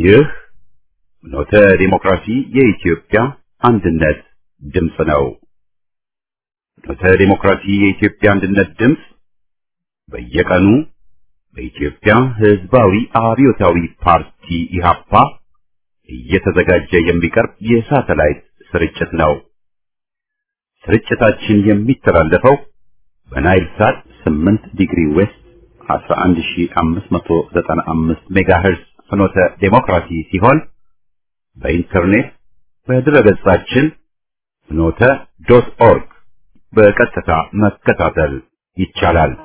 ይህ ኖተ ዲሞክራሲ የኢትዮጵያ አንድነት ድምፅ ነው። ኖተ ዲሞክራሲ የኢትዮጵያ አንድነት ድምፅ በየቀኑ በኢትዮጵያ ሕዝባዊ አብዮታዊ ፓርቲ ኢህአፓ እየተዘጋጀ የሚቀርብ የሳተላይት ስርጭት ነው። ስርጭታችን የሚተላለፈው በናይል ሳት 8 ዲግሪ ዌስት 11595 ሜጋሄርዝ ፍኖተ ዴሞክራሲ ሲሆን በኢንተርኔት በድረገጻችን ፍኖተ ዶት ኦርግ በቀጥታ መከታተል ይቻላል።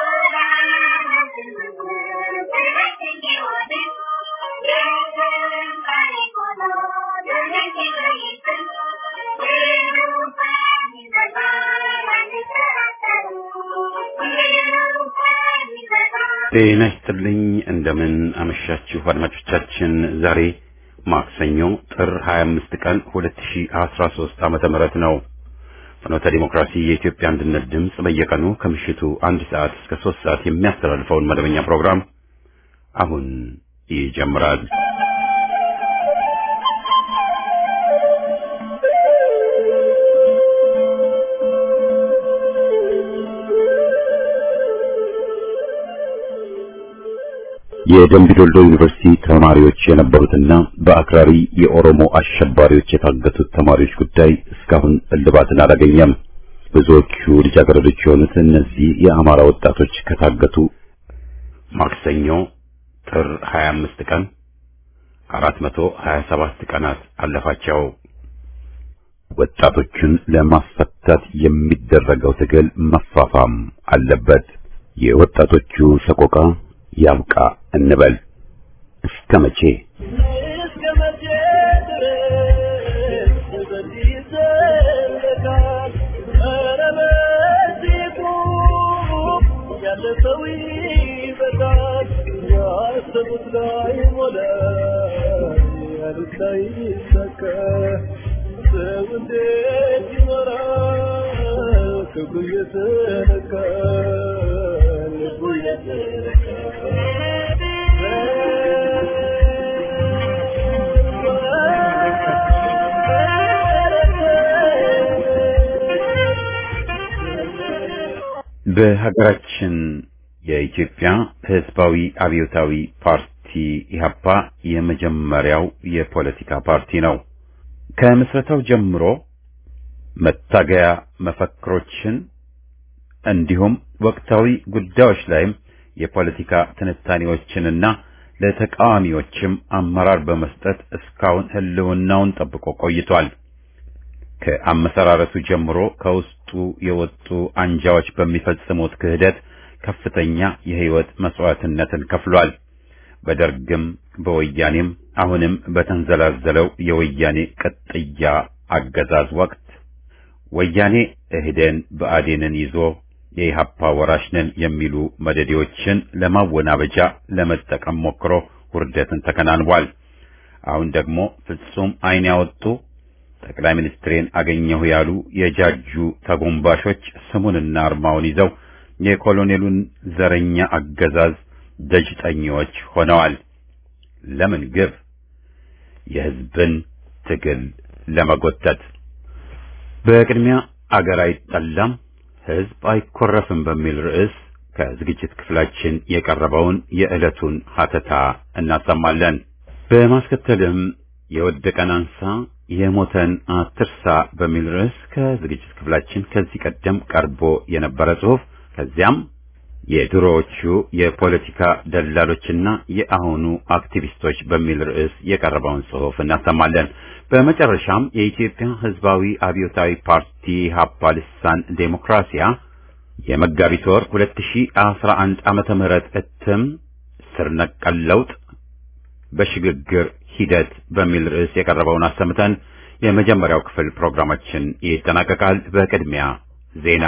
ጤና ይስጥልኝ። እንደምን አመሻችሁ አድማጮቻችን። ዛሬ ማክሰኞ ጥር 25 ቀን 2013 ዓመተ ምህረት ነው። ፍኖተ ዲሞክራሲ የኢትዮጵያ አንድነት ድምፅ በየቀኑ ከምሽቱ አንድ ሰዓት እስከ ሶስት ሰዓት የሚያስተላልፈውን መደበኛ ፕሮግራም አሁን ይጀምራል። የደምቢዶሎ ዩኒቨርሲቲ ተማሪዎች የነበሩትና በአክራሪ የኦሮሞ አሸባሪዎች የታገቱት ተማሪዎች ጉዳይ እስካሁን እልባትን አላገኘም። ብዙዎቹ ልጃገረዶች የሆኑት እነዚህ የአማራ ወጣቶች ከታገቱ ማክሰኞ ጥር 25 ቀን 427 ቀናት አለፋቸው። ወጣቶቹን ለማስፈታት የሚደረገው ትግል መፋፋም አለበት። የወጣቶቹ ሰቆቃ ያብቃ እንበል። እስከ መቼ በሀገራችን የኢትዮጵያ ሕዝባዊ አብዮታዊ ፓርቲ ኢህአፓ የመጀመሪያው የፖለቲካ ፓርቲ ነው። ከምስረታው ጀምሮ መታገያ መፈክሮችን እንዲሁም ወቅታዊ ጉዳዮች ላይም የፖለቲካ ትንታኔዎችንና ለተቃዋሚዎችም አመራር በመስጠት እስካሁን ህልውናውን ጠብቆ ቆይቷል። ከአመሰራረቱ ጀምሮ ከውስጡ የወጡ አንጃዎች በሚፈጽሙት ክህደት ከፍተኛ የህይወት መስዋዕትነትን ከፍሏል። በደርግም በወያኔም አሁንም በተንዘላዘለው የወያኔ ቅጥያ አገዛዝ ወቅት ወያኔ እህደን ብአዴንን ይዞ የኢህአፓ ወራሽ ነን የሚሉ መደዴዎችን ለማወናበጃ ለመጠቀም ሞክሮ ውርደትን ተከናንቧል። አሁን ደግሞ ፍጹም ዓይን ያወጡ ጠቅላይ ሚኒስትሬን አገኘሁ ያሉ የጃጁ ተጎንባሾች ስሙንና አርማውን ይዘው የኮሎኔሉን ዘረኛ አገዛዝ ደጅጠኞች ሆነዋል። ለምን ግብ? የህዝብን ትግል ለመጎተት። በቅድሚያ አገር አይጠላም ህዝብ አይኮረፍም በሚል ርዕስ ከዝግጅት ክፍላችን የቀረበውን የዕለቱን ሀተታ እናሰማለን። በማስከተልም የወደቀን አንሳ የሞተን አትርሳ በሚል ርዕስ ከዝግጅት ክፍላችን ከዚህ ቀደም ቀርቦ የነበረ ጽሑፍ ከዚያም የድሮዎቹ የፖለቲካ ደላሎችና የአሁኑ አክቲቪስቶች በሚል ርዕስ የቀረበውን ጽሑፍ እናሰማለን። በመጨረሻም የኢትዮጵያ ሕዝባዊ አብዮታዊ ፓርቲ ኢህአፓ ልሳን ዴሞክራሲያ የመጋቢት ወር 2011 ዓመተ ምህረት እትም ስር ነቀል ለውጥ በሽግግር ሂደት በሚል ርዕስ የቀረበውን አሰምተን የመጀመሪያው ክፍል ፕሮግራማችን ይጠናቀቃል። በቅድሚያ ዜና።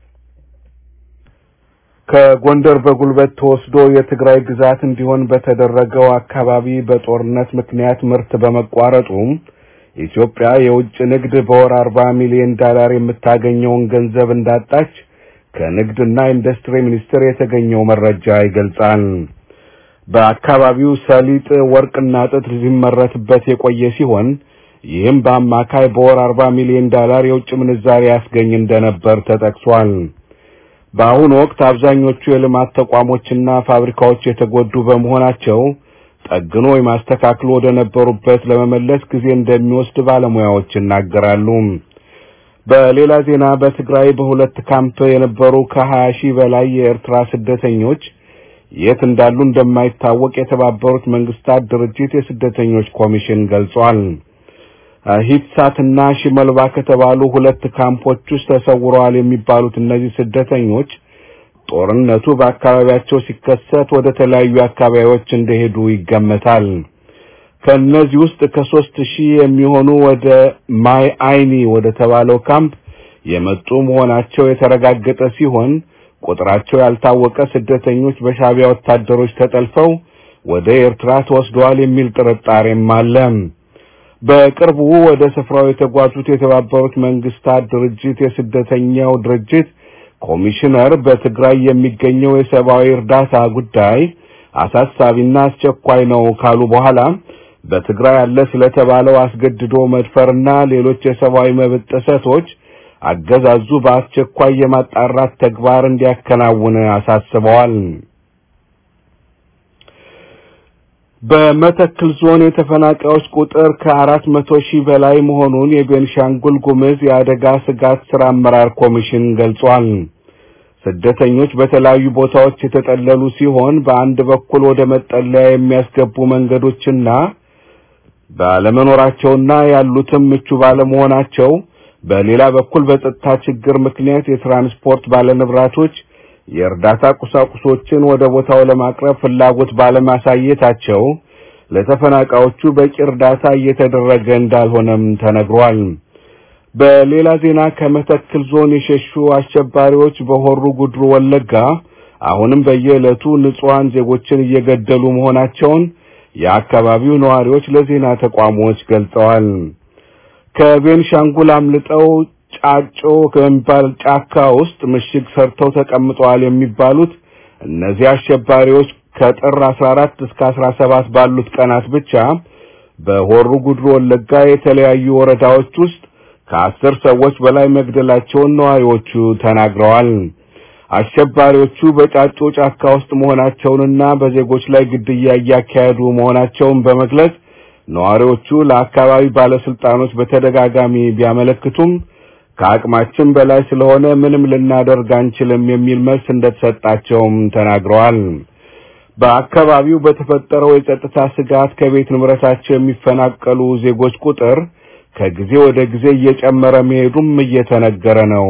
ከጎንደር በጉልበት ተወስዶ የትግራይ ግዛት እንዲሆን በተደረገው አካባቢ በጦርነት ምክንያት ምርት በመቋረጡ ኢትዮጵያ የውጭ ንግድ በወር አርባ ሚሊዮን ዶላር የምታገኘውን ገንዘብ እንዳጣች ከንግድና ኢንዱስትሪ ሚኒስቴር የተገኘው መረጃ ይገልጻል። በአካባቢው ሰሊጥ፣ ወርቅና ጥጥ ሲመረትበት የቆየ ሲሆን ይህም በአማካይ በወር 40 ሚሊዮን ዶላር የውጭ ምንዛሪ ያስገኝ እንደነበር ተጠቅሷል። በአሁኑ ወቅት አብዛኞቹ የልማት ተቋሞችና ፋብሪካዎች የተጎዱ በመሆናቸው ጠግኖ የማስተካከሉ ወደ ነበሩበት ለመመለስ ጊዜ እንደሚወስድ ባለሙያዎች ይናገራሉ። በሌላ ዜና በትግራይ በሁለት ካምፕ የነበሩ ከ20 ሺህ በላይ የኤርትራ ስደተኞች የት እንዳሉ እንደማይታወቅ የተባበሩት መንግስታት ድርጅት የስደተኞች ኮሚሽን ገልጿል። ሂትሳትና ሽመልባ ከተባሉ ሁለት ካምፖች ውስጥ ተሰውረዋል የሚባሉት እነዚህ ስደተኞች ጦርነቱ በአካባቢያቸው ሲከሰት ወደ ተለያዩ አካባቢዎች እንደሄዱ ይገመታል። ከእነዚህ ውስጥ ከሶስት ሺህ የሚሆኑ ወደ ማይ አይኒ ወደ ተባለው ካምፕ የመጡ መሆናቸው የተረጋገጠ ሲሆን ቁጥራቸው ያልታወቀ ስደተኞች በሻዕቢያ ወታደሮች ተጠልፈው ወደ ኤርትራ ተወስደዋል የሚል ጥርጣሬም አለ። በቅርቡ ወደ ስፍራው የተጓዙት የተባበሩት መንግስታት ድርጅት የስደተኛው ድርጅት ኮሚሽነር በትግራይ የሚገኘው የሰብአዊ እርዳታ ጉዳይ አሳሳቢና አስቸኳይ ነው ካሉ በኋላ በትግራይ ያለ ስለተባለው አስገድዶ መድፈርና ሌሎች የሰብአዊ መብት ጥሰቶች አገዛዙ በአስቸኳይ የማጣራት ተግባር እንዲያከናውን አሳስበዋል። በመተክል ዞን የተፈናቃዮች ቁጥር ከአራት መቶ ሺህ በላይ መሆኑን የቤንሻንጉል ጉምዝ የአደጋ ስጋት ስራ አመራር ኮሚሽን ገልጿል። ስደተኞች በተለያዩ ቦታዎች የተጠለሉ ሲሆን በአንድ በኩል ወደ መጠለያ የሚያስገቡ መንገዶችና ባለመኖራቸውና ያሉትም ምቹ ባለመሆናቸው በሌላ በኩል በጸጥታ ችግር ምክንያት የትራንስፖርት ባለንብረቶች የእርዳታ ቁሳቁሶችን ወደ ቦታው ለማቅረብ ፍላጎት ባለማሳየታቸው ለተፈናቃዮቹ በቂ እርዳታ እየተደረገ እንዳልሆነም ተነግሯል። በሌላ ዜና ከመተክል ዞን የሸሹ አሸባሪዎች በሆሩ ጉድሩ ወለጋ አሁንም በየዕለቱ ንጹሐን ዜጎችን እየገደሉ መሆናቸውን የአካባቢው ነዋሪዎች ለዜና ተቋሞች ገልጸዋል። ከቤንሻንጉል አምልጠው ጫጮ ከሚባል ጫካ ውስጥ ምሽግ ሰርተው ተቀምጠዋል የሚባሉት እነዚህ አሸባሪዎች ከጥር 14 እስከ 17 ባሉት ቀናት ብቻ በሆሩ ጉድሩ ወለጋ የተለያዩ ወረዳዎች ውስጥ ከአስር ሰዎች በላይ መግደላቸውን ነዋሪዎቹ ተናግረዋል። አሸባሪዎቹ በጫጮ ጫካ ውስጥ መሆናቸውንና በዜጎች ላይ ግድያ እያካሄዱ መሆናቸውን በመግለጽ ነዋሪዎቹ ለአካባቢ ባለስልጣኖች በተደጋጋሚ ቢያመለክቱም ከአቅማችን በላይ ስለሆነ ምንም ልናደርግ አንችልም የሚል መልስ እንደተሰጣቸውም ተናግረዋል። በአካባቢው በተፈጠረው የጸጥታ ስጋት ከቤት ንብረታቸው የሚፈናቀሉ ዜጎች ቁጥር ከጊዜ ወደ ጊዜ እየጨመረ መሄዱም እየተነገረ ነው።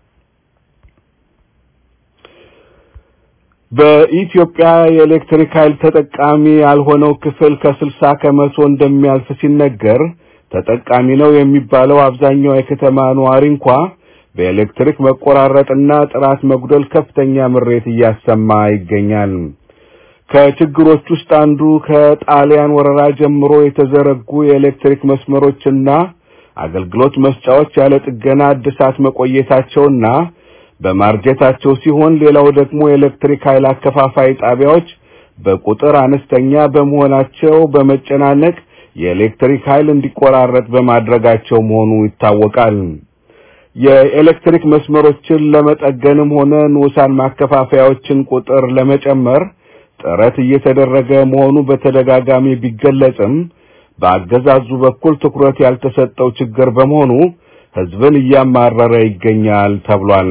በኢትዮጵያ የኤሌክትሪክ ኃይል ተጠቃሚ ያልሆነው ክፍል ከስልሳ ከመቶ እንደሚያልፍ ሲነገር ተጠቃሚ ነው የሚባለው አብዛኛው የከተማ ነዋሪ እንኳ በኤሌክትሪክ መቆራረጥና ጥራት መጉደል ከፍተኛ ምሬት እያሰማ ይገኛል። ከችግሮች ውስጥ አንዱ ከጣሊያን ወረራ ጀምሮ የተዘረጉ የኤሌክትሪክ መስመሮችና አገልግሎት መስጫዎች ያለ ጥገና እድሳት መቆየታቸውና በማርጀታቸው ሲሆን ሌላው ደግሞ የኤሌክትሪክ ኃይል አከፋፋይ ጣቢያዎች በቁጥር አነስተኛ በመሆናቸው በመጨናነቅ የኤሌክትሪክ ኃይል እንዲቆራረጥ በማድረጋቸው መሆኑ ይታወቃል። የኤሌክትሪክ መስመሮችን ለመጠገንም ሆነ ንዑሳን ማከፋፈያዎችን ቁጥር ለመጨመር ጥረት እየተደረገ መሆኑ በተደጋጋሚ ቢገለጽም በአገዛዙ በኩል ትኩረት ያልተሰጠው ችግር በመሆኑ ሕዝብን እያማረረ ይገኛል ተብሏል።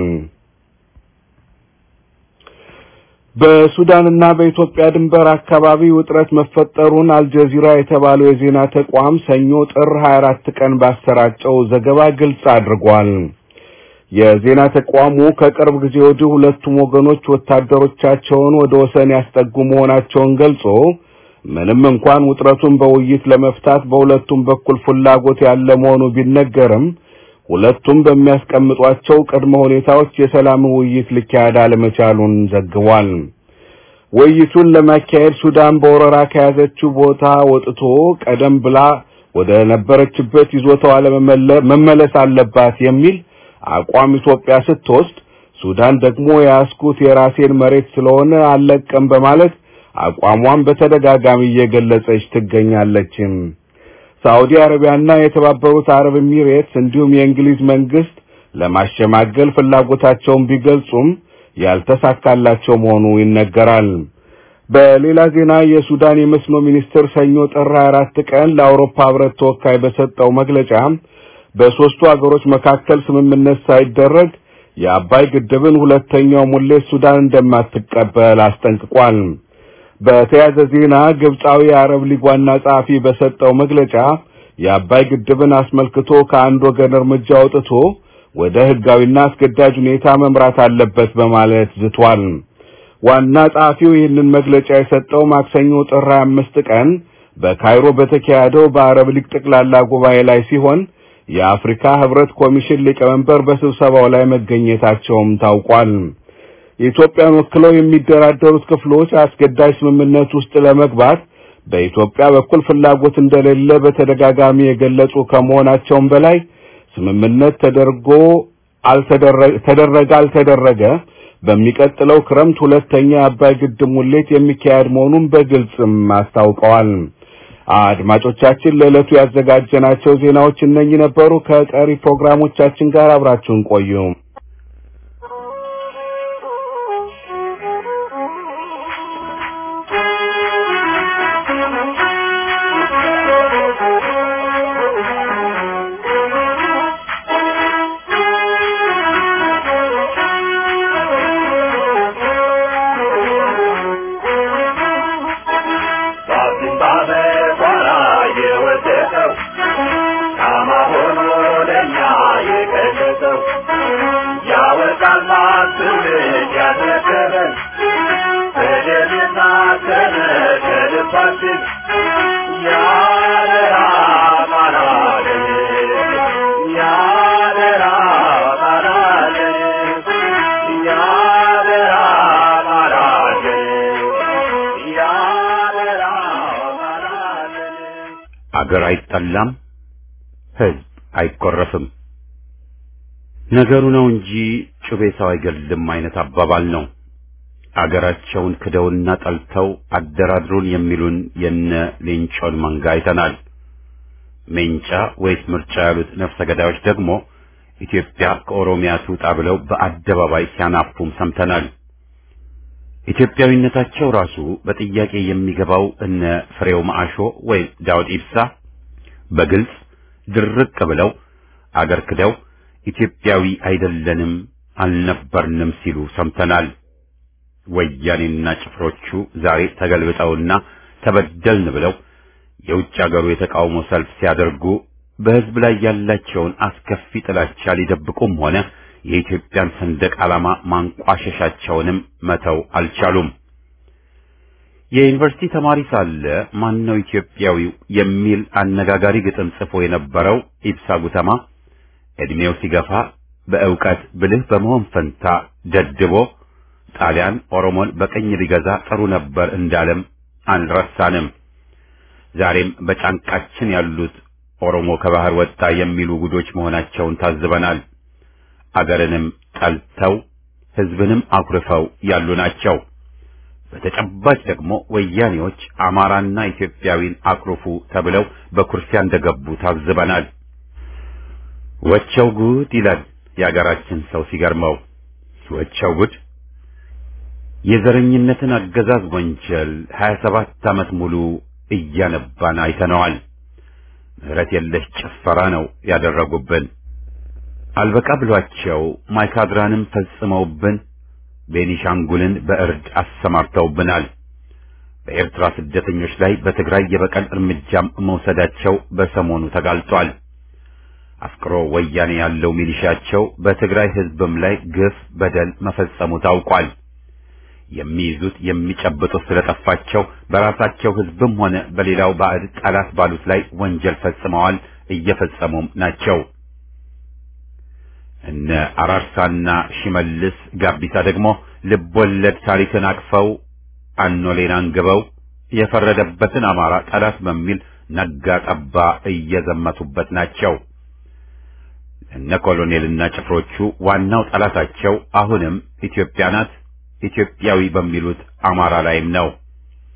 በሱዳንና በኢትዮጵያ ድንበር አካባቢ ውጥረት መፈጠሩን አልጀዚራ የተባለው የዜና ተቋም ሰኞ ጥር 24 ቀን ባሰራጨው ዘገባ ግልጽ አድርጓል። የዜና ተቋሙ ከቅርብ ጊዜ ወዲህ ሁለቱም ወገኖች ወታደሮቻቸውን ወደ ወሰን ያስጠጉ መሆናቸውን ገልጾ ምንም እንኳን ውጥረቱን በውይይት ለመፍታት በሁለቱም በኩል ፍላጎት ያለ መሆኑ ቢነገርም ሁለቱም በሚያስቀምጧቸው ቅድመ ሁኔታዎች የሰላም ውይይት ሊካሄድ አለመቻሉን ዘግቧል። ውይይቱን ለማካሄድ ሱዳን በወረራ ከያዘችው ቦታ ወጥቶ ቀደም ብላ ወደ ነበረችበት ይዞታዋ መመለስ አለባት የሚል አቋም ኢትዮጵያ ስትወስድ፣ ሱዳን ደግሞ የያዝኩት የራሴን መሬት ስለሆነ አልለቀም በማለት አቋሟን በተደጋጋሚ እየገለጸች ትገኛለች። ሳዑዲ አረቢያና የተባበሩት አረብ ኤሚሬትስ እንዲሁም የእንግሊዝ መንግስት ለማሸማገል ፍላጎታቸውን ቢገልጹም ያልተሳካላቸው መሆኑ ይነገራል። በሌላ ዜና የሱዳን የመስኖ ሚኒስትር ሰኞ ጥር 24 ቀን ለአውሮፓ ህብረት ተወካይ በሰጠው መግለጫ በሶስቱ አገሮች መካከል ስምምነት ሳይደረግ የአባይ ግድብን ሁለተኛው ሙሌት ሱዳን እንደማትቀበል አስጠንቅቋል። በተያያዘ ዜና ግብጻዊ የአረብ ሊግ ዋና ጸሐፊ በሰጠው መግለጫ የአባይ ግድብን አስመልክቶ ከአንድ ወገን እርምጃ አውጥቶ ወደ ህጋዊና አስገዳጅ ሁኔታ መምራት አለበት በማለት ዝቷል። ዋና ጸሐፊው ይህንን መግለጫ የሰጠው ማክሰኞ ጥር 25 ቀን በካይሮ በተካሄደው በአረብ ሊግ ጠቅላላ ጉባኤ ላይ ሲሆን የአፍሪካ ህብረት ኮሚሽን ሊቀመንበር በስብሰባው ላይ መገኘታቸውም ታውቋል። የኢትዮጵያን ወክለው የሚደራደሩት ክፍሎች አስገዳጅ ስምምነት ውስጥ ለመግባት በኢትዮጵያ በኩል ፍላጎት እንደሌለ በተደጋጋሚ የገለጹ ከመሆናቸውም በላይ ስምምነት ተደርጎ ተደረገ አልተደረገ በሚቀጥለው ክረምት ሁለተኛ የአባይ ግድብ ሙሌት የሚካሄድ መሆኑን በግልጽም አስታውቀዋል። አድማጮቻችን ለዕለቱ ያዘጋጀናቸው ዜናዎች እነኚህ ነበሩ። ከቀሪ ፕሮግራሞቻችን ጋር አብራችሁን ቆዩ። አገር አይጠላም፣ ህዝብ አይቆረፍም። ነገሩ ነው እንጂ ጩቤ ሰው አይገልም አይነት አባባል ነው። አገራቸውን ክደውና ጠልተው አደራድሩን የሚሉን የነ ሌንጮን መንጋ አይተናል። ሜንጫ ወይስ ምርጫ ያሉት ነፍሰ ገዳዮች ደግሞ ኢትዮጵያ ከኦሮሚያ ትውጣ ብለው በአደባባይ ሲያናፉም ሰምተናል። ኢትዮጵያዊነታቸው ራሱ በጥያቄ የሚገባው እነ ፍሬው ማአሾ ወይም ዳውድ ኢብሳ በግልጽ ድርቅ ብለው አገር ክደው ኢትዮጵያዊ አይደለንም አልነበርንም ሲሉ ሰምተናል። ወያኔና ጭፍሮቹ ዛሬ ተገልብጠውና ተበደልን ብለው የውጭ አገሩ የተቃውሞ ሰልፍ ሲያደርጉ በሕዝብ ላይ ያላቸውን አስከፊ ጥላቻ ሊደብቁም ሆነ የኢትዮጵያን ሰንደቅ ዓላማ ማንቋሸሻቸውንም መተው አልቻሉም። የዩኒቨርሲቲ ተማሪ ሳለ ማን ነው ኢትዮጵያዊው የሚል አነጋጋሪ ግጥም ጽፎ የነበረው ኢብሳ ጉተማ ዕድሜው ሲገፋ በእውቀት ብልህ በመሆን ፈንታ ደድቦ ጣሊያን ኦሮሞን በቀኝ ሊገዛ ጥሩ ነበር እንዳለም አንረሳንም። ዛሬም በጫንቃችን ያሉት ኦሮሞ ከባህር ወጣ የሚሉ ጉዶች መሆናቸውን ታዝበናል። አገርንም ጠልተው ሕዝብንም አኩርፈው ያሉ ናቸው። በተጨባጭ ደግሞ ወያኔዎች አማራና ኢትዮጵያዊን አኩርፉ ተብለው በኩርፊያ እንደገቡ ታዝበናል። ወቸው ጉድ ይላል የአገራችን ሰው ሲገርመው። ወቸው ጉድ የዘረኝነትን አገዛዝ ወንጀል 27 ዓመት ሙሉ እያነባን አይተነዋል። ምሕረት የለሽ ጭፈራ ነው ያደረጉብን። አልበቃ ብሏቸው ማይካድራንም ፈጽመውብን ቤኒሻንጉልን በእርድ አሰማርተውብናል። በኤርትራ ስደተኞች ላይ በትግራይ የበቀል እርምጃም መውሰዳቸው በሰሞኑ ተጋልጧል። አፍቅሮ ወያኔ ያለው ሚሊሻቸው በትግራይ ሕዝብም ላይ ግፍ በደል መፈጸሙ ታውቋል። የሚይዙት የሚጨብጡት ስለጠፋቸው በራሳቸው ሕዝብም ሆነ በሌላው ባዕድ ጠላት ባሉት ላይ ወንጀል ፈጽመዋል፣ እየፈጸሙም ናቸው። እነ አራርሳና ሽመልስ ጋቢሳ ደግሞ ልቦለድ ታሪክን አቅፈው አኖሌን አንግበው የፈረደበትን አማራ ጠላት በሚል ነጋ ጠባ እየዘመቱበት ናቸው። እነ ኮሎኔልና ጭፍሮቹ ዋናው ጠላታቸው አሁንም ኢትዮጵያ ናት። ኢትዮጵያዊ በሚሉት አማራ ላይም ነው።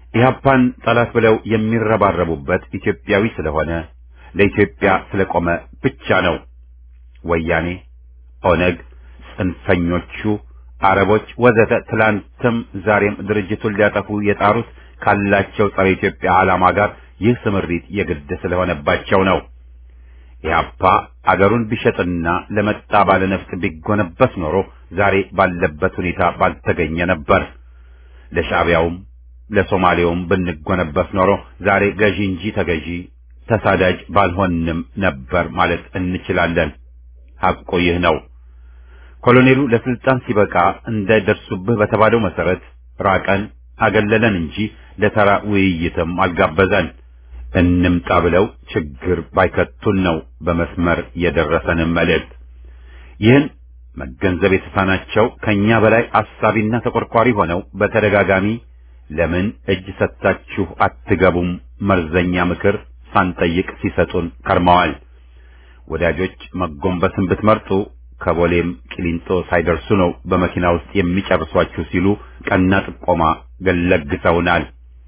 ኢህአፓን ጠላት ብለው የሚረባረቡበት ኢትዮጵያዊ ስለሆነ ለኢትዮጵያ ስለቆመ ብቻ ነው። ወያኔ፣ ኦነግ፣ ጽንፈኞቹ፣ አረቦች ወዘተ ትላንትም ዛሬም ድርጅቱን ሊያጠፉ የጣሩት ካላቸው ጸረ ኢትዮጵያ ዓላማ ጋር ይህ ስምሪት የግድ ስለሆነባቸው ነው። ኢህአፓ አገሩን ቢሸጥና ለመጣ ባለነፍጥ ቢጎነበስ ኖሮ ዛሬ ባለበት ሁኔታ ባልተገኘ ነበር። ለሻዕቢያውም ለሶማሌውም ብንጎነበስ ኖሮ ዛሬ ገዢ እንጂ ተገዢ ተሳዳጅ ባልሆንም ነበር ማለት እንችላለን። ሐቁ ይህ ነው። ኮሎኔሉ ለስልጣን ሲበቃ እንዳይደርሱብህ በተባለው መሰረት ራቀን፣ አገለለን እንጂ ለተራ ውይይትም አልጋበዘን። እንምጣ ብለው ችግር ባይከቱን ነው በመስመር የደረሰንም መልእክት። ይህን መገንዘብ የተሳናቸው ከኛ በላይ አሳቢና ተቆርቋሪ ሆነው በተደጋጋሚ ለምን እጅ ሰጥታችሁ አትገቡም መርዘኛ ምክር ሳንጠይቅ ሲሰጡን ከርመዋል። ወዳጆች መጎንበስን ብትመርጡ ከቦሌም ቂሊንጦ ሳይደርሱ ነው በመኪና ውስጥ የሚጨርሷችሁ ሲሉ ቀና ጥቆማ ገለግሰውናል።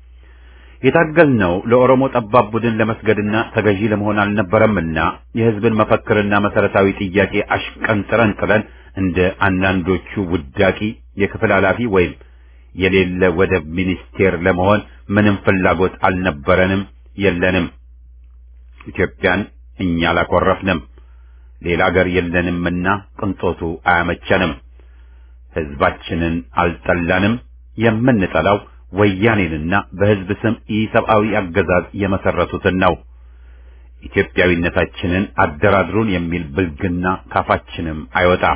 የታገልነው ለኦሮሞ ጠባብ ቡድን ለመስገድና ተገዢ ለመሆን አልነበረምና የሕዝብን መፈክርና መሰረታዊ ጥያቄ አሽቀንጥረን ጥለን እንደ አንዳንዶቹ ውዳቂ የክፍል ኃላፊ ወይም የሌለ ወደብ ሚኒስቴር ለመሆን ምንም ፍላጎት አልነበረንም፣ የለንም። ኢትዮጵያን እኛ አላኮረፍንም። ሌላ አገር የለንምና ቅንጦቱ አያመቸንም። ሕዝባችንን አልጠላንም። የምንጠላው ወያኔንና በሕዝብ ስም ኢሰብአዊ አገዛዝ የመሰረቱትን ነው። ኢትዮጵያዊነታችንን አደራድሩን የሚል ብልግና ካፋችንም አይወጣም።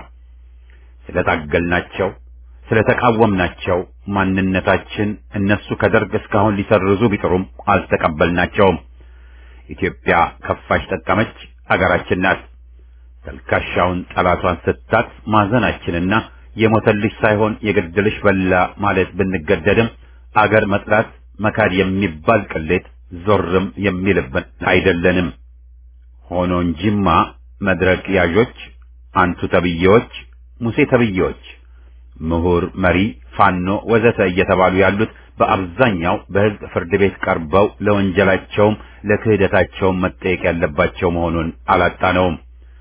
ስለታገልናቸው ስለተቃወምናቸው ማንነታችን እነሱ ከደርግ እስካሁን ሊሰርዙ ቢጥሩም አልተቀበልናቸውም። ኢትዮጵያ ከፋሽ ጠቀመች፣ አገራችን ናት። ተልካሻውን ጠላቷን ስታት ማዘናችንና የሞተልሽ ሳይሆን የገደልሽ በላ ማለት ብንገደድም አገር መጥላት መካድ የሚባል ቅሌት ዞርም የሚልብን አይደለንም። ሆኖ እንጂማ መድረክ ያዦች፣ አንቱ ተብዬዎች፣ ሙሴ ተብዬዎች፣ ምሁር፣ መሪ፣ ፋኖ ወዘተ እየተባሉ ያሉት በአብዛኛው በሕዝብ ፍርድ ቤት ቀርበው ለወንጀላቸውም ለክህደታቸውም መጠየቅ ያለባቸው መሆኑን አላጣነውም።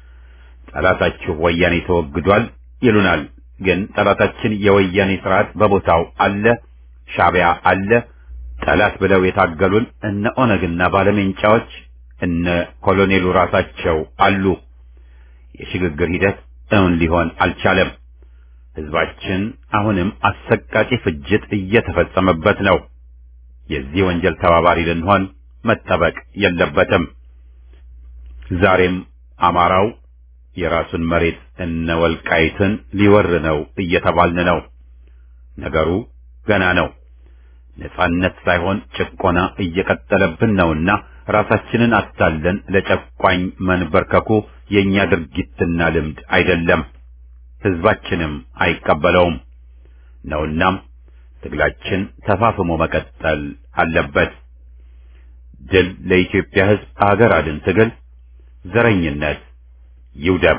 ጠላታችሁ ወያኔ ተወግዷል ይሉናል። ግን ጠላታችን የወያኔ ስርዓት በቦታው አለ፣ ሻዕቢያ አለ። ጠላት ብለው የታገሉን እነ ኦነግና ባለሜንጫዎች እነ ኮሎኔሉ ራሳቸው አሉ። የሽግግር ሂደት እውን ሊሆን አልቻለም። ሕዝባችን አሁንም አሰቃቂ ፍጅት እየተፈጸመበት ነው። የዚህ ወንጀል ተባባሪ ልንሆን መጠበቅ የለበትም። ዛሬም አማራው የራሱን መሬት እነ ወልቃይትን ሊወር ነው እየተባልን ነው። ነገሩ ገና ነው። ነጻነት ሳይሆን ጭቆና እየቀጠለብን ነውና ራሳችንን አታለን ለጨቋኝ መንበርከኩ የኛ ድርጊትና ልምድ አይደለም፣ ሕዝባችንም አይቀበለውም ነውናም ትግላችን ተፋፍሞ መቀጠል አለበት። ድል ለኢትዮጵያ ሕዝብ አገር አድን ትግል ዘረኝነት ይውደም።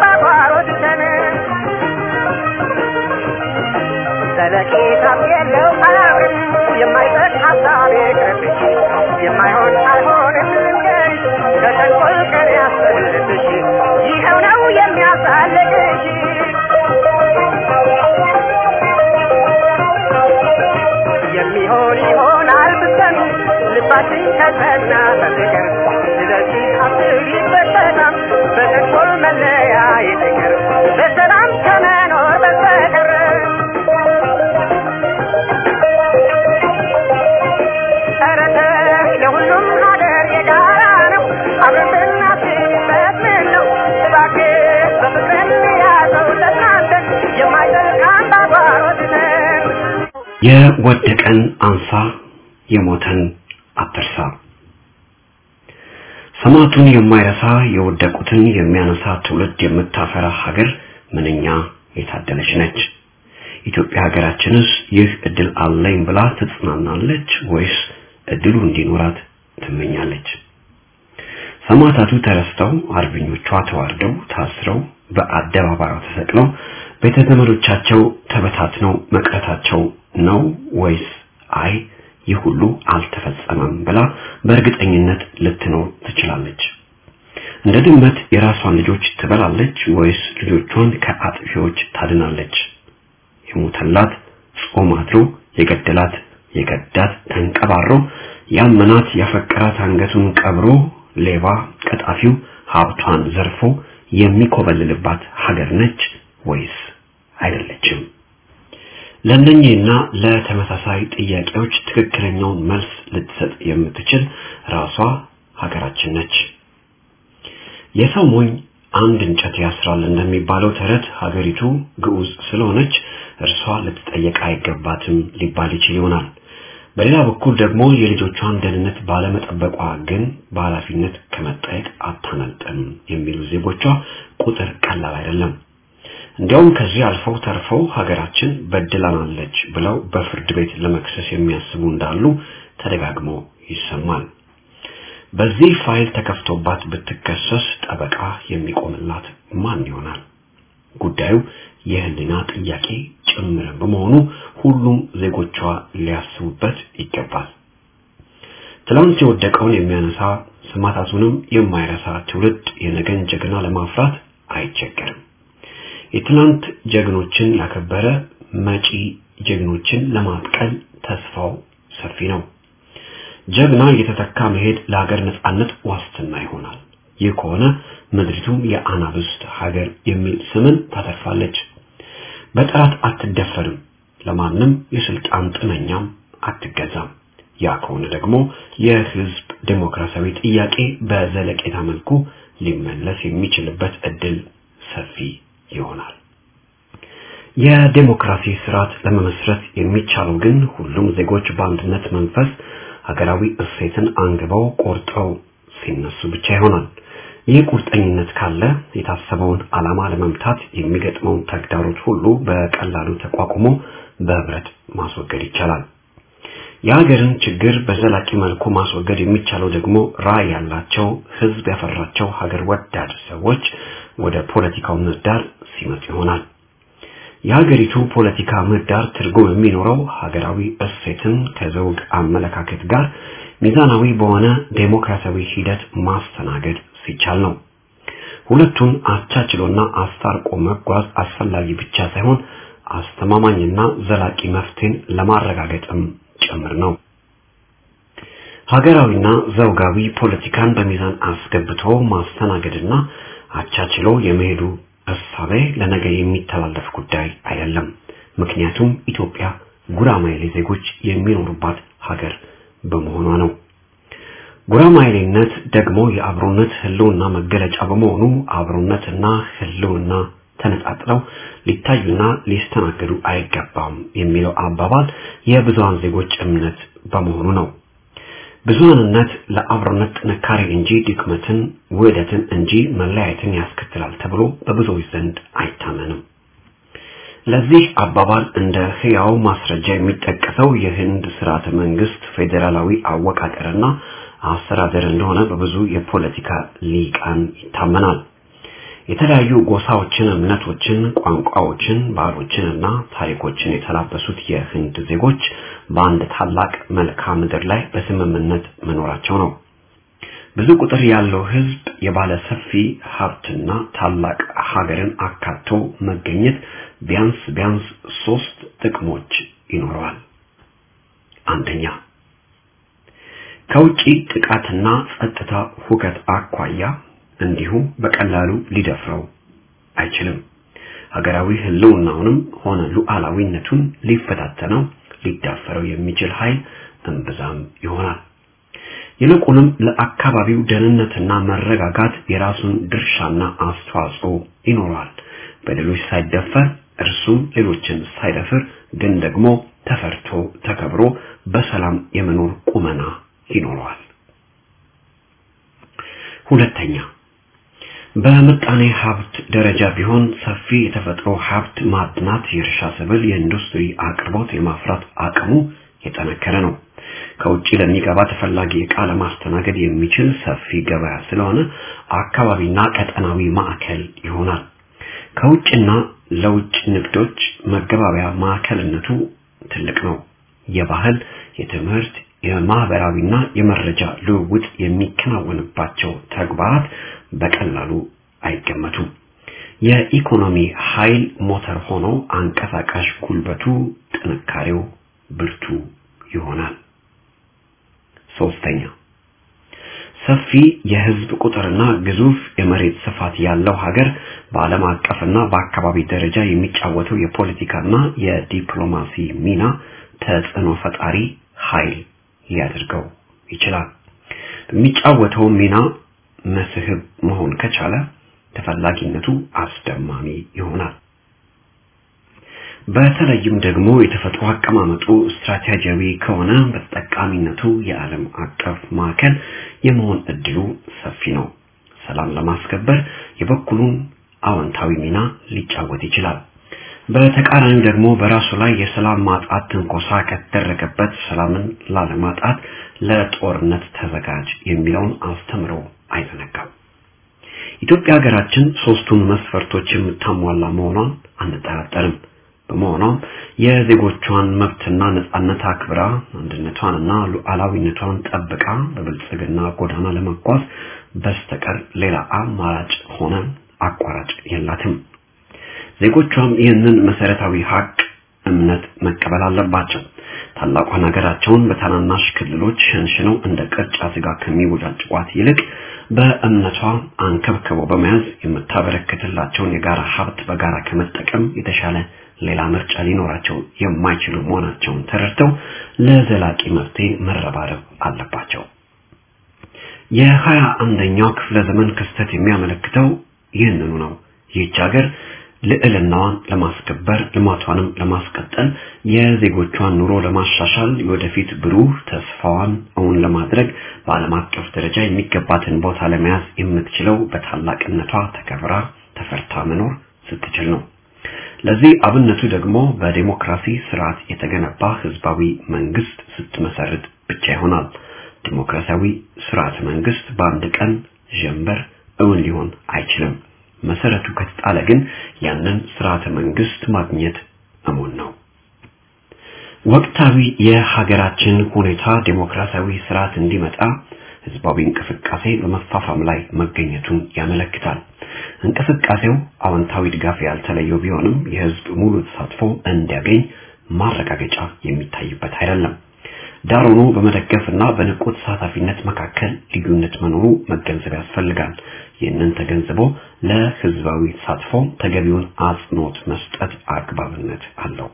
ዘለቄታም የለው የማይሆን አይሆንም ልንገርሽ ከተንኮል ቀን ያሰልብሽ ይኸው ነው የሚያሳልቅሽ የሚሆን ይሆናል ብትሰሚ ልባችን ከጸና በፍቅር ስለዚህ አስቢበት በጣም በተንኮል መለያ ይቅር በሰላም ከመኖር በስተቀር ኧረ ተይ የሁሉም ሀገር የጋራ ነው አብረን ብናስብበት ምን ነው እባክህ በፍቅር እንያዘው ተጽናንተን የማይጠልቅ አምባጓሮት ነን የወደቀን አንሳ የሞተን አትርሳ። ሰማዕቱን የማይረሳ የወደቁትን የሚያነሳ ትውልድ የምታፈራ ሀገር ምንኛ የታደለች ነች። ኢትዮጵያ ሀገራችንስ ይህ እድል አለኝ ብላ ትጽናናለች ወይስ እድሉ እንዲኖራት ትመኛለች? ሰማዕታቱ ተረስተው አርበኞቿ ተዋርደው ታስረው በአደባባዩ ተሰቅለው ቤተ ዘመዶቻቸው ተበታትነው መቅረታቸው ነው ወይስ አይ ይህ ሁሉ አልተፈጸመም ብላ በእርግጠኝነት ልትኖር ትችላለች? እንደ ድመት የራሷን ልጆች ትበላለች ወይስ ልጆቿን ከአጥፊዎች ታድናለች? የሞተላት ጾም አድሮ የገደላት የገዳት ተንቀባሮ ያመናት ያፈቀራት አንገቱን ቀብሮ ሌባ ቀጣፊው ሀብቷን ዘርፎ የሚኮበልልባት ሀገር ነች ወይስ አይደለችም? ለእነኚህና ለተመሳሳይ ጥያቄዎች ትክክለኛውን መልስ ልትሰጥ የምትችል ራሷ ሀገራችን ነች። የሰው ሞኝ አንድ እንጨት ያስራል እንደሚባለው ተረት ሀገሪቱ ግዑዝ ስለሆነች እርሷ ልትጠየቅ አይገባትም ሊባል ይችል ይሆናል። በሌላ በኩል ደግሞ የልጆቿን ደህንነት ባለመጠበቋ ግን በኃላፊነት ከመጠየቅ አታመልጥም የሚሉ ዜጎቿ ቁጥር ቀላል አይደለም። እንዲያውም ከዚህ አልፈው ተርፈው ሀገራችን በድላናለች ብለው በፍርድ ቤት ለመክሰስ የሚያስቡ እንዳሉ ተደጋግሞ ይሰማል። በዚህ ፋይል ተከፍቶባት ብትከሰስ ጠበቃ የሚቆምላት ማን ይሆናል? ጉዳዩ የህሊና ጥያቄ ጭምር በመሆኑ ሁሉም ዜጎቿ ሊያስቡበት ይገባል። ትላንት የወደቀውን የሚያነሳ ሰማዕታቱንም የማይረሳ ትውልድ የነገን ጀግና ለማፍራት አይቸገርም። የትናንት ጀግኖችን ያከበረ መጪ ጀግኖችን ለማጥቀል ተስፋው ሰፊ ነው። ጀግና እየተተካ መሄድ ለሀገር ነጻነት ዋስትና ይሆናል። ይህ ከሆነ ምድሪቱም የአናብስት ሀገር የሚል ስምን ታተርፋለች። በጠላት አትደፈርም፣ ለማንም የስልጣን ጥመኛም አትገዛም። ያ ከሆነ ደግሞ የህዝብ ዴሞክራሲያዊ ጥያቄ በዘለቄታ መልኩ ሊመለስ የሚችልበት እድል ሰፊ ይሆናል። የዴሞክራሲ ስርዓት ለመመስረት የሚቻለው ግን ሁሉም ዜጎች በአንድነት መንፈስ ሀገራዊ እሴትን አንግበው ቆርጠው ሲነሱ ብቻ ይሆናል። ይህ ቁርጠኝነት ካለ የታሰበውን ዓላማ ለመምታት የሚገጥመውን ተግዳሮት ሁሉ በቀላሉ ተቋቁሞ በህብረት ማስወገድ ይቻላል። የሀገርን ችግር በዘላቂ መልኩ ማስወገድ የሚቻለው ደግሞ ራዕይ ያላቸው ህዝብ ያፈራቸው ሀገር ወዳድ ሰዎች ወደ ፖለቲካው ምህዳር ሲመጡ ይሆናል። የሀገሪቱ ፖለቲካ ምህዳር ትርጉም የሚኖረው ሀገራዊ እሴትን ከዘውግ አመለካከት ጋር ሚዛናዊ በሆነ ዴሞክራሲያዊ ሂደት ማስተናገድ ሲቻል ነው። ሁለቱን አቻችሎና አስታርቆ መጓዝ አስፈላጊ ብቻ ሳይሆን አስተማማኝና ዘላቂ መፍትሄን ለማረጋገጥም ጭምር ነው። ሀገራዊና ዘውጋዊ ፖለቲካን በሚዛን አስገብቶ ማስተናገድና አቻችሎ የመሄዱ እሳቤ ለነገ የሚተላለፍ ጉዳይ አይደለም። ምክንያቱም ኢትዮጵያ ጉራማይሌ ዜጎች የሚኖሩባት ሀገር በመሆኗ ነው። ጉራማይሌነት ደግሞ የአብሮነት ህልውና መገለጫ በመሆኑ አብሮነትና ህልውና ተነጣጥለው ሊታዩና ሊስተናገዱ አይገባም የሚለው አባባል የብዙሃን ዜጎች እምነት በመሆኑ ነው። ብዙሃንነት ለአብሮነት ጥንካሬ እንጂ ድክመትን፣ ውህደትን እንጂ መለያየትን ያስከትላል ተብሎ በብዙዎች ዘንድ አይታመንም። ለዚህ አባባል እንደ ህያው ማስረጃ የሚጠቀሰው የህንድ ስርዓተ መንግስት ፌዴራላዊ አወቃቀርና አስተዳደር እንደሆነ በብዙ የፖለቲካ ሊቃን ይታመናል። የተለያዩ ጎሳዎችን፣ እምነቶችን፣ ቋንቋዎችን፣ ባህሎችንና ታሪኮችን የተላበሱት የህንድ ዜጎች በአንድ ታላቅ መልክዓ ምድር ላይ በስምምነት መኖራቸው ነው። ብዙ ቁጥር ያለው ህዝብ የባለ ሰፊ ሀብትና ታላቅ ሀገርን አካቶ መገኘት ቢያንስ ቢያንስ ሶስት ጥቅሞች ይኖረዋል። አንደኛ ከውጪ ጥቃትና ጸጥታ ሁከት አኳያ እንዲሁ በቀላሉ ሊደፍረው አይችልም። ሀገራዊ ህልውናውንም ሆነ ሉዓላዊነቱን ሊፈታተነው ሊዳፈረው የሚችል ኃይል እምብዛም ይሆናል። ይልቁንም ለአካባቢው ደህንነትና መረጋጋት የራሱን ድርሻና አስተዋጽኦ ይኖረዋል። በሌሎች ሳይደፈር እርሱም ሌሎችን ሳይደፍር ግን ደግሞ ተፈርቶ ተከብሮ በሰላም የመኖር ቁመና ይኖረዋል። ሁለተኛ በምጣኔ ሀብት ደረጃ ቢሆን ሰፊ የተፈጥሮ ሀብት ማዕድናት፣ የእርሻ ሰብል፣ የኢንዱስትሪ አቅርቦት የማፍራት አቅሙ የጠነከረ ነው። ከውጭ ለሚገባ ተፈላጊ ዕቃ ለማስተናገድ የሚችል ሰፊ ገበያ ስለሆነ አካባቢና ቀጠናዊ ማዕከል ይሆናል። ከውጭና ለውጭ ንግዶች መገባበያ ማዕከልነቱ ትልቅ ነው። የባህል፣ የትምህርት፣ የማህበራዊና የመረጃ ልውውጥ የሚከናወንባቸው ተግባራት በቀላሉ አይገመቱም። የኢኮኖሚ ኃይል ሞተር ሆኖ አንቀሳቃሽ ጉልበቱ፣ ጥንካሬው ብርቱ ይሆናል። ሶስተኛ ሰፊ የህዝብ ቁጥርና ግዙፍ የመሬት ስፋት ያለው ሀገር በዓለም አቀፍና በአካባቢ ደረጃ የሚጫወተው የፖለቲካና የዲፕሎማሲ ሚና ተጽዕኖ ፈጣሪ ኃይል ሊያደርገው ይችላል። በሚጫወተው ሚና መስህብ መሆን ከቻለ ተፈላጊነቱ አስደማሚ ይሆናል። በተለይም ደግሞ የተፈጥሮ አቀማመጡ ስትራቴጂያዊ ከሆነ በተጠቃሚነቱ የዓለም አቀፍ ማዕከል የመሆን እድሉ ሰፊ ነው። ሰላም ለማስከበር የበኩሉን አዎንታዊ ሚና ሊጫወት ይችላል። በተቃራኒው ደግሞ በራሱ ላይ የሰላም ማጣት ትንኮሳ ከተደረገበት ሰላምን ላለማጣት ለጦርነት ተዘጋጅ የሚለውን አስተምሮ አይዘነጋም። ኢትዮጵያ ሀገራችን ሶስቱን መስፈርቶች የምታሟላ መሆኗን አንጠራጠርም። በመሆኗም የዜጎቿን መብትና ነጻነት አክብራ አንድነቷንና ሉዓላዊነቷን ጠብቃ በብልጽግና ጎዳና ለመጓዝ በስተቀር ሌላ አማራጭ ሆነ አቋራጭ የላትም። ዜጎቿም ይህንን መሰረታዊ ሀቅ እምነት መቀበል አለባቸው። ታላቋን ሀገራቸውን በታናናሽ ክልሎች ሸንሽነው እንደ ቅርጫ ስጋ ከሚወጫጭቋት ይልቅ በእምነቷ አንከብክበው በመያዝ የምታበረክትላቸውን የጋራ ሀብት በጋራ ከመጠቀም የተሻለ ሌላ ምርጫ ሊኖራቸው የማይችሉ መሆናቸውን ተረድተው ለዘላቂ መፍትሄ መረባረብ አለባቸው። የሀያ አንደኛው ክፍለ ዘመን ክስተት የሚያመለክተው ይህንኑ ነው። ይህች ሀገር ልዕልናዋን ለማስከበር ልማቷንም ለማስቀጠል የዜጎቿን ኑሮ ለማሻሻል የወደፊት ብሩህ ተስፋዋን እውን ለማድረግ በዓለም አቀፍ ደረጃ የሚገባትን ቦታ ለመያዝ የምትችለው በታላቅነቷ ተከብራ ተፈርታ መኖር ስትችል ነው። ለዚህ አብነቱ ደግሞ በዴሞክራሲ ስርዓት የተገነባ ህዝባዊ መንግስት ስትመሰርት ብቻ ይሆናል። ዲሞክራሲያዊ ስርዓት መንግስት በአንድ ቀን ጀንበር እውን ሊሆን አይችልም። መሰረቱ ከተጣለ ግን ያንን ስርዓተ መንግስት ማግኘት እሙን ነው። ወቅታዊ የሀገራችን ሁኔታ ዴሞክራሲያዊ ስርዓት እንዲመጣ ህዝባዊ እንቅስቃሴ በመፋፋም ላይ መገኘቱን ያመለክታል። እንቅስቃሴው አዎንታዊ ድጋፍ ያልተለየው ቢሆንም የህዝብ ሙሉ ተሳትፎ እንዲያገኝ ማረጋገጫ የሚታይበት አይደለም። ዳር ሆኖ በመደገፍና በንቁ ተሳታፊነት መካከል ልዩነት መኖሩ መገንዘብ ያስፈልጋል። ይህንን ተገንዝቦ ለህዝባዊ ተሳትፎ ተገቢውን አጽንኦት መስጠት አግባብነት አለው።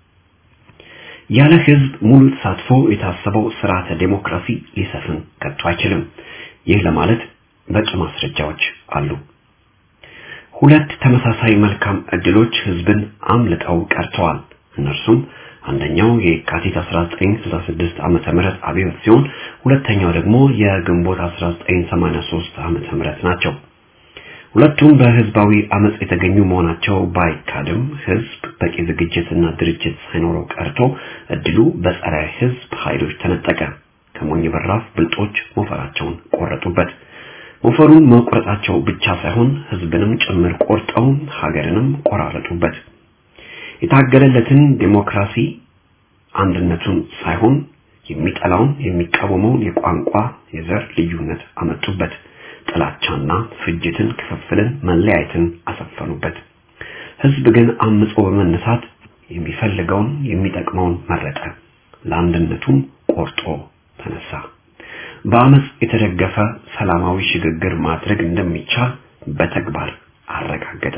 ያለ ህዝብ ሙሉ ተሳትፎ የታሰበው ስርዓተ ዴሞክራሲ ሊሰፍን ከቶ አይችልም። ይህ ለማለት በቂ ማስረጃዎች አሉ። ሁለት ተመሳሳይ መልካም እድሎች ህዝብን አምልጠው ቀርተዋል። እነርሱም አንደኛው የካቲት 1966 ዓመተ ምህረት አብዮት ሲሆን ሁለተኛው ደግሞ የግንቦት 1983 ዓመተ ምህረት ናቸው። ሁለቱም በህዝባዊ አመጽ የተገኙ መሆናቸው ባይካድም ህዝብ በቂ ዝግጅትና ድርጅት ሳይኖረው ቀርቶ እድሉ በጸረ ህዝብ ኃይሎች ተነጠቀ። ከሞኝ በራፍ ብልጦች ሞፈራቸውን ቆረጡበት። ሞፈሩን መቁረጣቸው ብቻ ሳይሆን ህዝብንም ጭምር ቆርጠው ሀገርንም ቆራረጡበት። የታገለለትን ዴሞክራሲ አንድነቱን ሳይሆን የሚጠላውን የሚቃወመውን የቋንቋ የዘር ልዩነት አመጡበት። ጥላቻና ፍጅትን፣ ክፍፍልን፣ መለያየትን አሰፈኑበት። ህዝብ ግን አምጾ በመነሳት የሚፈልገውን የሚጠቅመውን መረጠ። ለአንድነቱም ቆርጦ ተነሳ። በአመፅ የተደገፈ ሰላማዊ ሽግግር ማድረግ እንደሚቻል በተግባር አረጋገጠ።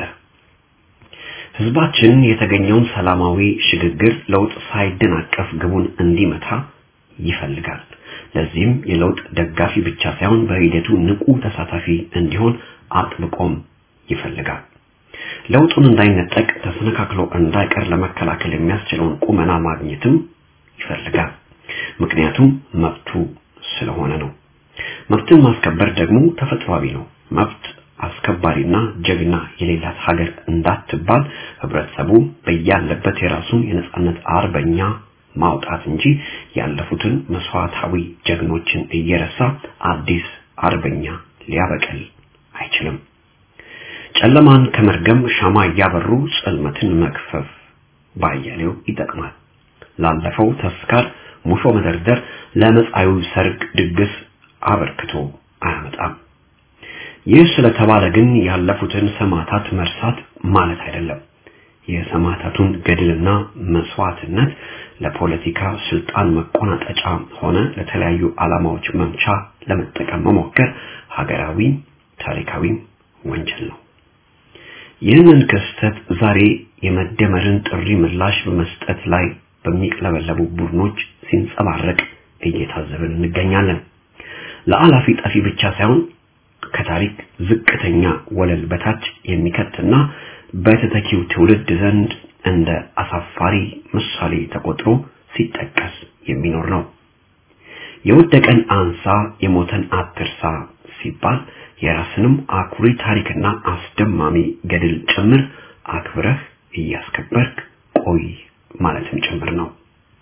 ህዝባችን የተገኘውን ሰላማዊ ሽግግር ለውጥ ሳይደናቀፍ ግቡን እንዲመታ ይፈልጋል። ለዚህም የለውጥ ደጋፊ ብቻ ሳይሆን በሂደቱ ንቁ ተሳታፊ እንዲሆን አጥብቆም ይፈልጋል። ለውጡን እንዳይነጠቅ ተሰነካክሎ እንዳይቀር ለመከላከል የሚያስችለውን ቁመና ማግኘትም ይፈልጋል። ምክንያቱም መብቱ ስለሆነ ነው። መብትን ማስከበር ደግሞ ተፈጥሯዊ ነው። መብት አስከባሪና ጀግና የሌላት ሀገር እንዳትባል ህብረተሰቡ በያለበት የራሱን የነጻነት አርበኛ ማውጣት እንጂ ያለፉትን መስዋዕታዊ ጀግኖችን እየረሳ አዲስ አርበኛ ሊያበቅል አይችልም። ጨለማን ከመርገም ሻማ እያበሩ ጽልመትን መክፈፍ ባያሌው ይጠቅማል። ላለፈው ተስካር ሙሾ መደርደር ለመጻዩ ሰርግ ድግስ አበርክቶ አያመጣም። ይህ ስለተባለ ግን ያለፉትን ሰማዕታት መርሳት ማለት አይደለም። የሰማዕታቱን ገድልና መስዋዕትነት ለፖለቲካ ስልጣን መቆናጠጫ ሆነ ለተለያዩ ዓላማዎች መምቻ ለመጠቀም መሞከር ሀገራዊ ታሪካዊ ወንጀል ነው። ይህንን ክስተት ዛሬ የመደመርን ጥሪ ምላሽ በመስጠት ላይ በሚቅለበለቡ ቡድኖች ሲንጸባረቅ እየታዘብን እንገኛለን። ለአላፊ ጠፊ ብቻ ሳይሆን ከታሪክ ዝቅተኛ ወለል በታች የሚከትና በተተኪው ትውልድ ዘንድ እንደ አሳፋሪ ምሳሌ ተቆጥሮ ሲጠቀስ የሚኖር ነው። የወደቀን አንሳ፣ የሞተን አትርሳ ሲባል የራስንም አኩሪ ታሪክና አስደማሚ ገድል ጭምር አክብረህ እያስከበርክ ቆይ ማለትም ጭምር ነው።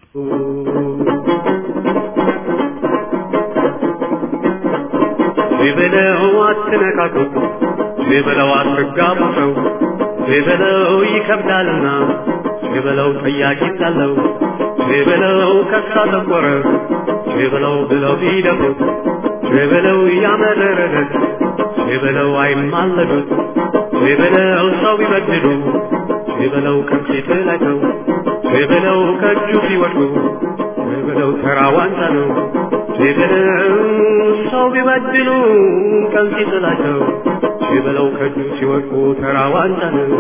ቢበለው አትነካኩት፣ ቢበለው አትጋቡ ሰው፣ ቢበለው ይከብዳልና፣ ቢበለው ጠያቂ ሳለው፣ ቢበለው ከሳ ጠቆረ፣ ቢበለው ብለው ቢደፉት፣ ቢበለው ያመረረለት፣ ቢበለው አይማለዱት፣ ቢበለው ሰው ቢበድሉ፣ ቢበለው ከፊት ላይ ሰው፣ ቢበለው ከእጁ ሲወድቁ፣ ቢበለው ተራ ዋንጫ ነው። ቢበለው ሰው ቢበድሉ ቀን ሲጥላቸው ቢበለው ከእጁ ሲወድቁ ተራ ዋንጫ ነው።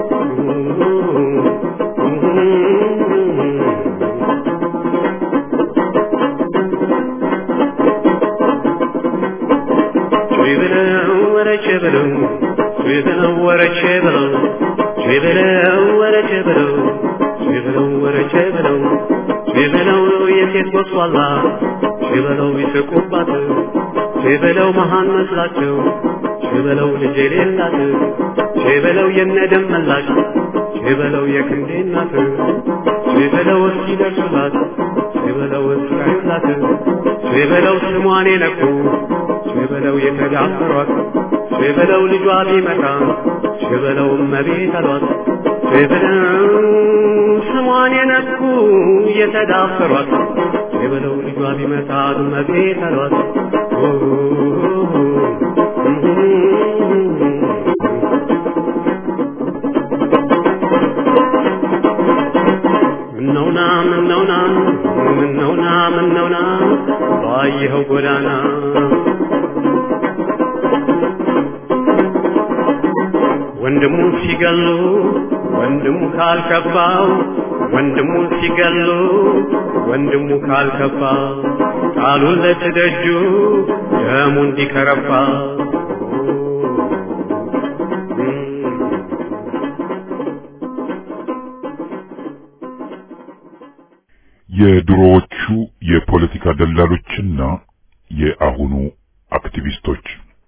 ቢበለው ወረቼ በለው ቢበለው ወረቼ በለው ቢበለው ወረቼ በለው ቢበለው ወረቼ በለው ቢበለው የሴት ጎስቋላ ቢበለው ይስቁባት ቢበለው መሃን መስላቸው ቢበለው ልጅ የሌላት ቢበለው የነደም መላሽ ቢበለው የክንዴ እናት ቢበለው እስኪደርሱላት ቢበለው እስካዩላት ቢበለው ስሟን የነኩ ቢበለው የተዳፈሯት ቢበለው ልጇ ቢመጣ ቢበለው እመቤት አሏት ቢበለው ስሟን የነኩ የተዳፈሯት የበለው ልጇ ቢመታ እመቤት አሏት። ምነውና ምነውና ምነውና ምነውና ባየኸው ጎዳና ወንድሙ ሲገሉ ወንድሙ ካልከባው ወንድሙ ሲገሉ ወንድሙ ካልከባ ቃሉን ለትደጁ ደሙ እንዲከረባ የድሮዎቹ የፖለቲካ ደላሎችና የአሁኑ አክቲቪስቶች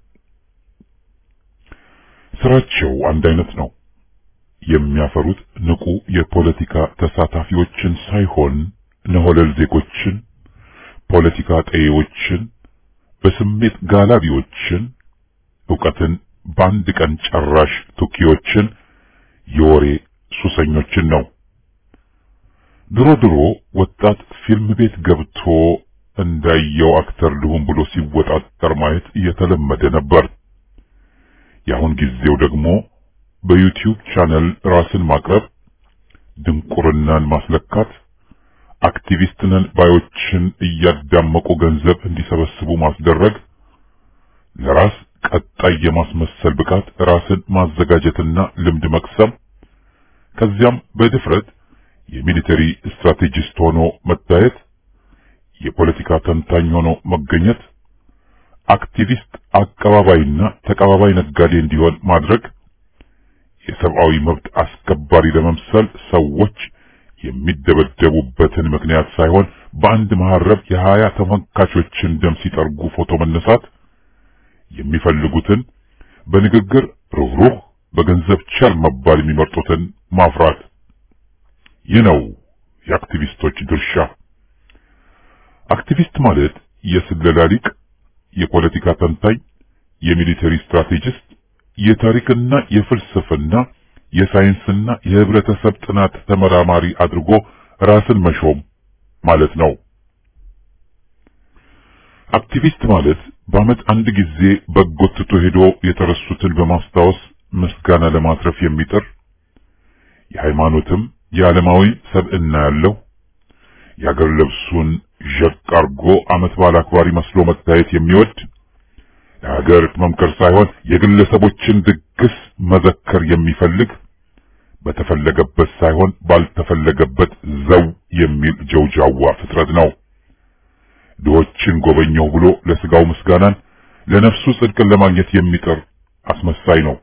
ስራቸው አንድ አይነት ነው። የሚያፈሩት ንቁ የፖለቲካ ተሳታፊዎችን ሳይሆን ነሆለል ዜጎችን፣ ፖለቲካ ጠዬዎችን፣ በስሜት ጋላቢዎችን፣ ዕውቀትን በአንድ ቀን ጨራሽ ቱኪዎችን፣ የወሬ ሱሰኞችን ነው። ድሮ ድሮ ወጣት ፊልም ቤት ገብቶ እንዳየው አክተር ልሁን ብሎ ሲወጣጠር ማየት እየተለመደ ነበር። የአሁን ጊዜው ደግሞ በዩቲዩብ ቻነል ራስን ማቅረብ፣ ድንቁርናን ማስለካት፣ አክቲቪስት ነን ባዮችን እያዳመቁ ገንዘብ እንዲሰበስቡ ማስደረግ፣ ለራስ ቀጣይ የማስመሰል ብቃት ራስን ማዘጋጀትና ልምድ መቅሰም፣ ከዚያም በድፍረት የሚሊተሪ ስትራቴጂስት ሆኖ መታየት፣ የፖለቲካ ተንታኝ ሆኖ መገኘት፣ አክቲቪስት አቀባባይና ተቀባባይ ነጋዴ እንዲሆን ማድረግ፣ የሰብአዊ መብት አስከባሪ ለመምሰል ሰዎች የሚደበደቡበትን ምክንያት ሳይሆን በአንድ መሐረብ የሀያ ተመልካቾችን ደም ሲጠርጉ ፎቶ መነሳት፣ የሚፈልጉትን በንግግር ሩህሩህ በገንዘብ ቸር መባል የሚመርጡትን ማፍራት። ይህ ነው የአክቲቪስቶች ድርሻ። አክቲቪስት ማለት የስለላ ሊቅ፣ የፖለቲካ ተንታኝ፣ የሚሊተሪ ስትራቴጂስት፣ የታሪክና የፍልስፍና የሳይንስና የህብረተሰብ ጥናት ተመራማሪ አድርጎ ራስን መሾም ማለት ነው። አክቲቪስት ማለት በዓመት አንድ ጊዜ በጎ ትቶ ሄዶ የተረሱትን በማስታወስ ምስጋና ለማትረፍ የሚጥር የሃይማኖትም የዓለማዊ ሰብዕና ያለው የአገር ልብሱን ዠቅ አርጎ ዓመት በዓል አክባሪ መስሎ መታየት የሚወድ የሀገር መምከር ሳይሆን የግለሰቦችን ድግስ መዘከር የሚፈልግ በተፈለገበት ሳይሆን ባልተፈለገበት ዘው የሚል ጀውጃዋ ፍጥረት ነው። ድሆችን ጎበኘው ብሎ ለስጋው ምስጋናን ለነፍሱ ጽድቅን ለማግኘት የሚጥር አስመሳይ ነው።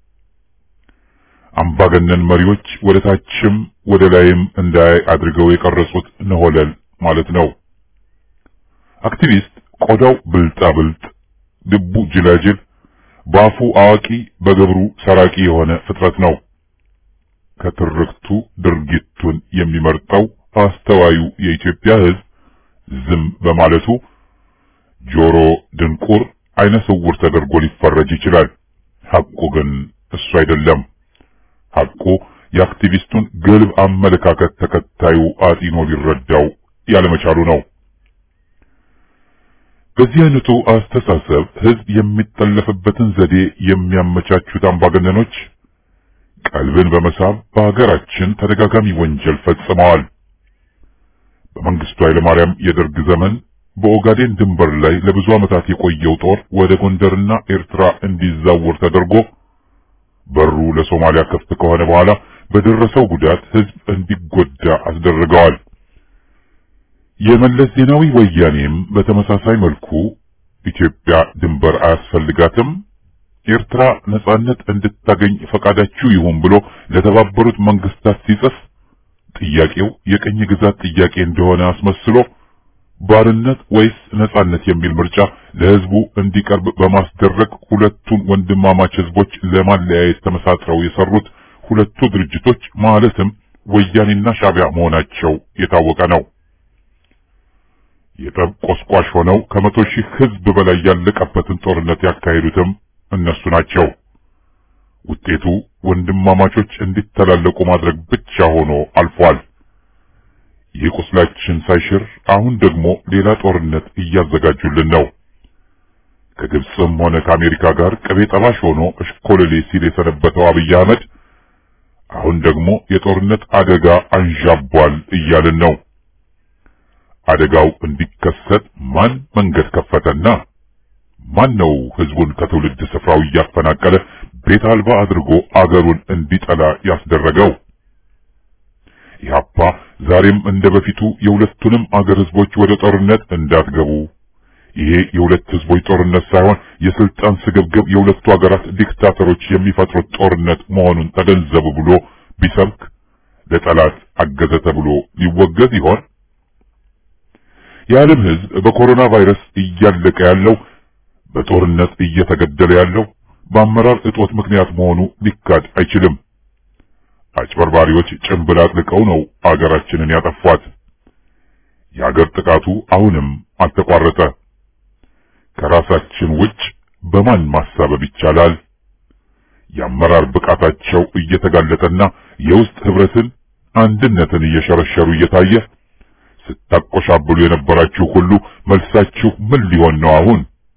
አምባገነን መሪዎች ወደ ታችም ወደ ላይም እንዳያይ አድርገው የቀረጹት ነሆለል ማለት ነው። አክቲቪስት ቆዳው ብልጣ ብልጥ፣ ልቡ ጅላጅል፣ በአፉ አዋቂ፣ በግብሩ ሰራቂ የሆነ ፍጥረት ነው። ከትርክቱ ድርጊቱን የሚመርጠው አስተዋዩ የኢትዮጵያ ሕዝብ ዝም በማለቱ ጆሮ ድንቁር፣ አይነ ስውር ተደርጎ ሊፈረጅ ይችላል። ሐቁ ግን እሱ አይደለም። ሐቁ የአክቲቪስቱን ግልብ አመለካከት ተከታዩ አጢኖ ሊረዳው ያለመቻሉ ነው። በዚህ አይነቱ አስተሳሰብ ሕዝብ የሚጠለፍበትን ዘዴ የሚያመቻቹት አምባገነኖች ቀልብን በመሳብ በሀገራችን ተደጋጋሚ ወንጀል ፈጽመዋል። በመንግስቱ ኃይለማርያም የደርግ ዘመን በኦጋዴን ድንበር ላይ ለብዙ ዓመታት የቆየው ጦር ወደ ጎንደርና ኤርትራ እንዲዛወር ተደርጎ በሩ ለሶማሊያ ክፍት ከሆነ በኋላ በደረሰው ጉዳት ህዝብ እንዲጎዳ አስደርገዋል። የመለስ ዜናዊ ወያኔም በተመሳሳይ መልኩ ኢትዮጵያ ድንበር አያስፈልጋትም፣ ኤርትራ ነጻነት እንድታገኝ ፈቃዳችሁ ይሁን ብሎ ለተባበሩት መንግስታት ሲጽፍ ጥያቄው የቅኝ ግዛት ጥያቄ እንደሆነ አስመስሎ ባርነት ወይስ ነጻነት የሚል ምርጫ ለህዝቡ እንዲቀርብ በማስደረግ ሁለቱን ወንድማማች ህዝቦች ለማለያየት ተመሳጥረው የሰሩት ሁለቱ ድርጅቶች ማለትም ወያኔና ሻዕቢያ መሆናቸው የታወቀ ነው። የጠብ ቆስቋሽ ሆነው ከመቶ ሺህ ህዝብ በላይ ያለቀበትን ጦርነት ያካሄዱትም እነሱ ናቸው። ውጤቱ ወንድማማቾች እንዲተላለቁ ማድረግ ብቻ ሆኖ አልፏል። ይህ ቁስላችን ሳይሽር አሁን ደግሞ ሌላ ጦርነት እያዘጋጁልን ነው። ከግብፅም ሆነ ከአሜሪካ ጋር ቅቤ ጠባሽ ሆኖ እሽኮለሌ ሲል የሰነበተው አብይ አህመድ አሁን ደግሞ የጦርነት አደጋ አንዣቧል እያልን ነው። አደጋው እንዲከሰት ማን መንገድ ከፈተና? ማን ነው ህዝቡን ከትውልድ ስፍራው እያፈናቀለ ቤት አልባ አድርጎ አገሩን እንዲጠላ ያስደረገው? ኢህአፓ ዛሬም እንደ በፊቱ የሁለቱንም አገር ህዝቦች ወደ ጦርነት እንዳትገቡ፣ ይሄ የሁለት ህዝቦች ጦርነት ሳይሆን የስልጣን ስግብግብ የሁለቱ አገራት ዲክታተሮች የሚፈጥሩት ጦርነት መሆኑን ተገንዘቡ ብሎ ቢሰብክ ለጠላት አገዘ ተብሎ ሊወገዝ ይሆን? የዓለም ህዝብ በኮሮና ቫይረስ እያለቀ ያለው በጦርነት እየተገደለ ያለው በአመራር እጦት ምክንያት መሆኑ ሊካድ አይችልም። አጭበርባሪዎች ጭንብል አጥልቀው ነው አገራችንን ያጠፏት። የአገር ጥቃቱ አሁንም አልተቋረጠ። ከራሳችን ውጭ በማን ማሳበብ ይቻላል? የአመራር ብቃታቸው እየተጋለጠና የውስጥ ህብረትን አንድነትን እየሸረሸሩ እየታየ ስታቆሻብሉ የነበራችሁ ሁሉ መልሳችሁ ምን ሊሆን ነው አሁን?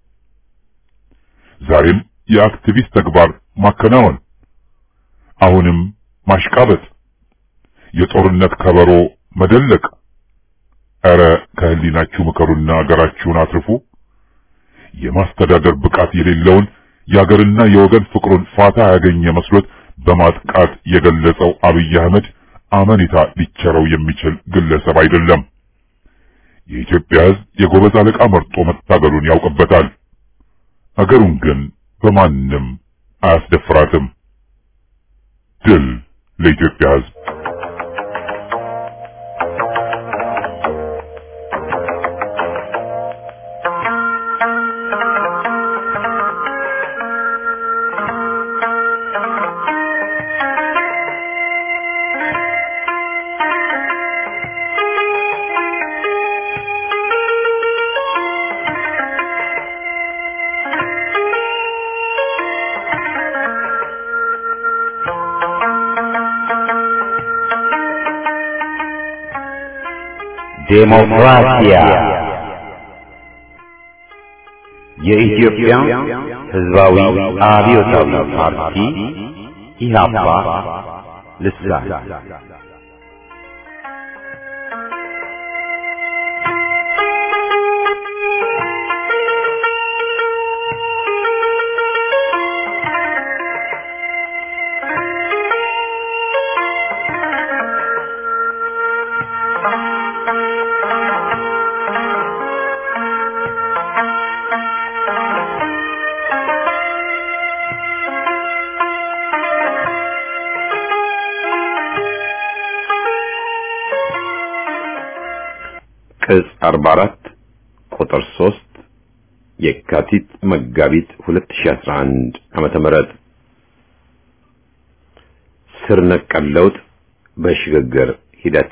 ዛሬም የአክቲቪስት ተግባር ማከናወን፣ አሁንም ማሽቃበጥ፣ የጦርነት ከበሮ መደለቅ። ኧረ ከህሊናችሁ ምከሩና አገራችሁን አትርፉ። የማስተዳደር ብቃት የሌለውን የአገርና የወገን ፍቅሩን ፋታ ያገኘ መስሎት በማጥቃት የገለጸው አብይ አህመድ አመኔታ ሊቸረው የሚችል ግለሰብ አይደለም። የኢትዮጵያ ሕዝብ የጎበዝ አለቃ መርጦ መታገሉን ያውቅበታል። አገሩን ግን በማንም አያስደፍራትም። ድል ለኢትዮጵያ ሕዝብ! ዴሞክራሲያ የኢትዮጵያ ሕዝባዊ አብዮታዊ ፓርቲ ኢህአፓ ልሳን ቅጽ 44 ቁጥር 3 የካቲት መጋቢት 2011 ዓመተ ምህረት ስር ነቀል ለውጥ በሽግግር ሂደት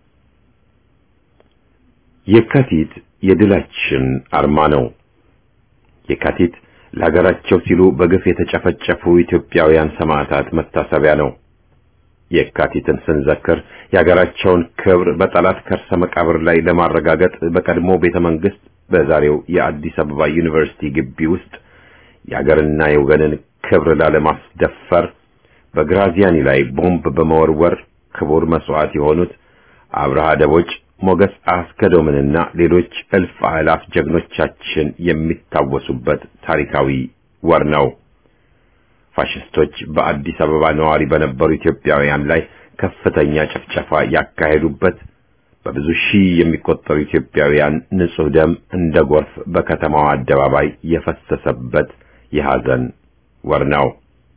የካቲት የድላችን አርማ ነው። የካቲት ለሀገራቸው ሲሉ በግፍ የተጨፈጨፉ ኢትዮጵያውያን ሰማዕታት መታሰቢያ ነው። የካቲትን ስንዘክር የሀገራቸውን ክብር በጠላት ከርሰ መቃብር ላይ ለማረጋገጥ በቀድሞ ቤተ መንግስት በዛሬው የአዲስ አበባ ዩኒቨርሲቲ ግቢ ውስጥ የሀገርና የወገንን ክብር ላለማስደፈር በግራዚያኒ ላይ ቦምብ በመወርወር ክቡር መስዋዕት የሆኑት አብርሃ ደቦጭ፣ ሞገስ አስከዶምንና ሌሎች እልፍ አእላፍ ጀግኖቻችን የሚታወሱበት ታሪካዊ ወር ነው። ፋሽስቶች በአዲስ አበባ ነዋሪ በነበሩ ኢትዮጵያውያን ላይ ከፍተኛ ጭፍጨፋ ያካሄዱበት በብዙ ሺህ የሚቆጠሩ ኢትዮጵያውያን ንጹህ ደም እንደ ጎርፍ በከተማዋ አደባባይ የፈሰሰበት የሐዘን ወር ነው።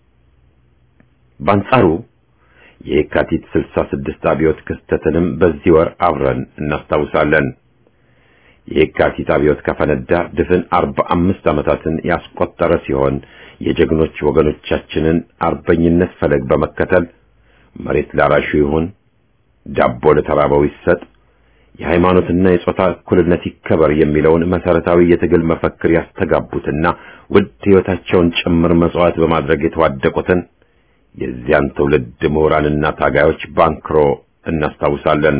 በአንጻሩ የካቲት 66 አብዮት ክስተትንም በዚህ ወር አብረን እናስታውሳለን። የካቲት አብዮት ከፈነዳ ድፍን 45 ዓመታትን ያስቆጠረ ሲሆን የጀግኖች ወገኖቻችንን አርበኝነት ፈለግ በመከተል መሬት ላራሹ ይሁን፣ ዳቦ ለተራበው ይሰጥ፣ የሃይማኖትና የጾታ እኩልነት ይከበር የሚለውን መሰረታዊ የትግል መፈክር ያስተጋቡትና ውድ ሕይወታቸውን ጭምር መስዋዕት በማድረግ የተዋደቁትን የዚያን ትውልድ ምሁራንና ታጋዮች ባንክሮ እናስታውሳለን።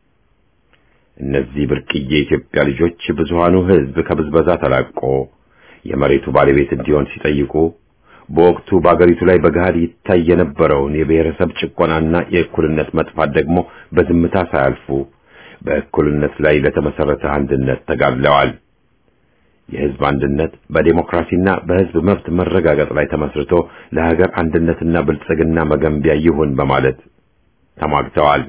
እነዚህ ብርቅዬ የኢትዮጵያ ልጆች ብዙሃኑ ሕዝብ ከብዝበዛ ተላቆ የመሬቱ ባለቤት እንዲሆን ሲጠይቁ በወቅቱ በአገሪቱ ላይ በገሃድ ይታይ የነበረውን የብሔረሰብ ጭቆናና የእኩልነት መጥፋት ደግሞ በዝምታ ሳያልፉ በእኩልነት ላይ ለተመሰረተ አንድነት ተጋድለዋል። የሕዝብ አንድነት በዴሞክራሲና በሕዝብ መብት መረጋገጥ ላይ ተመስርቶ ለሀገር አንድነትና ብልጽግና መገንቢያ ይሁን በማለት ተሟግተዋል።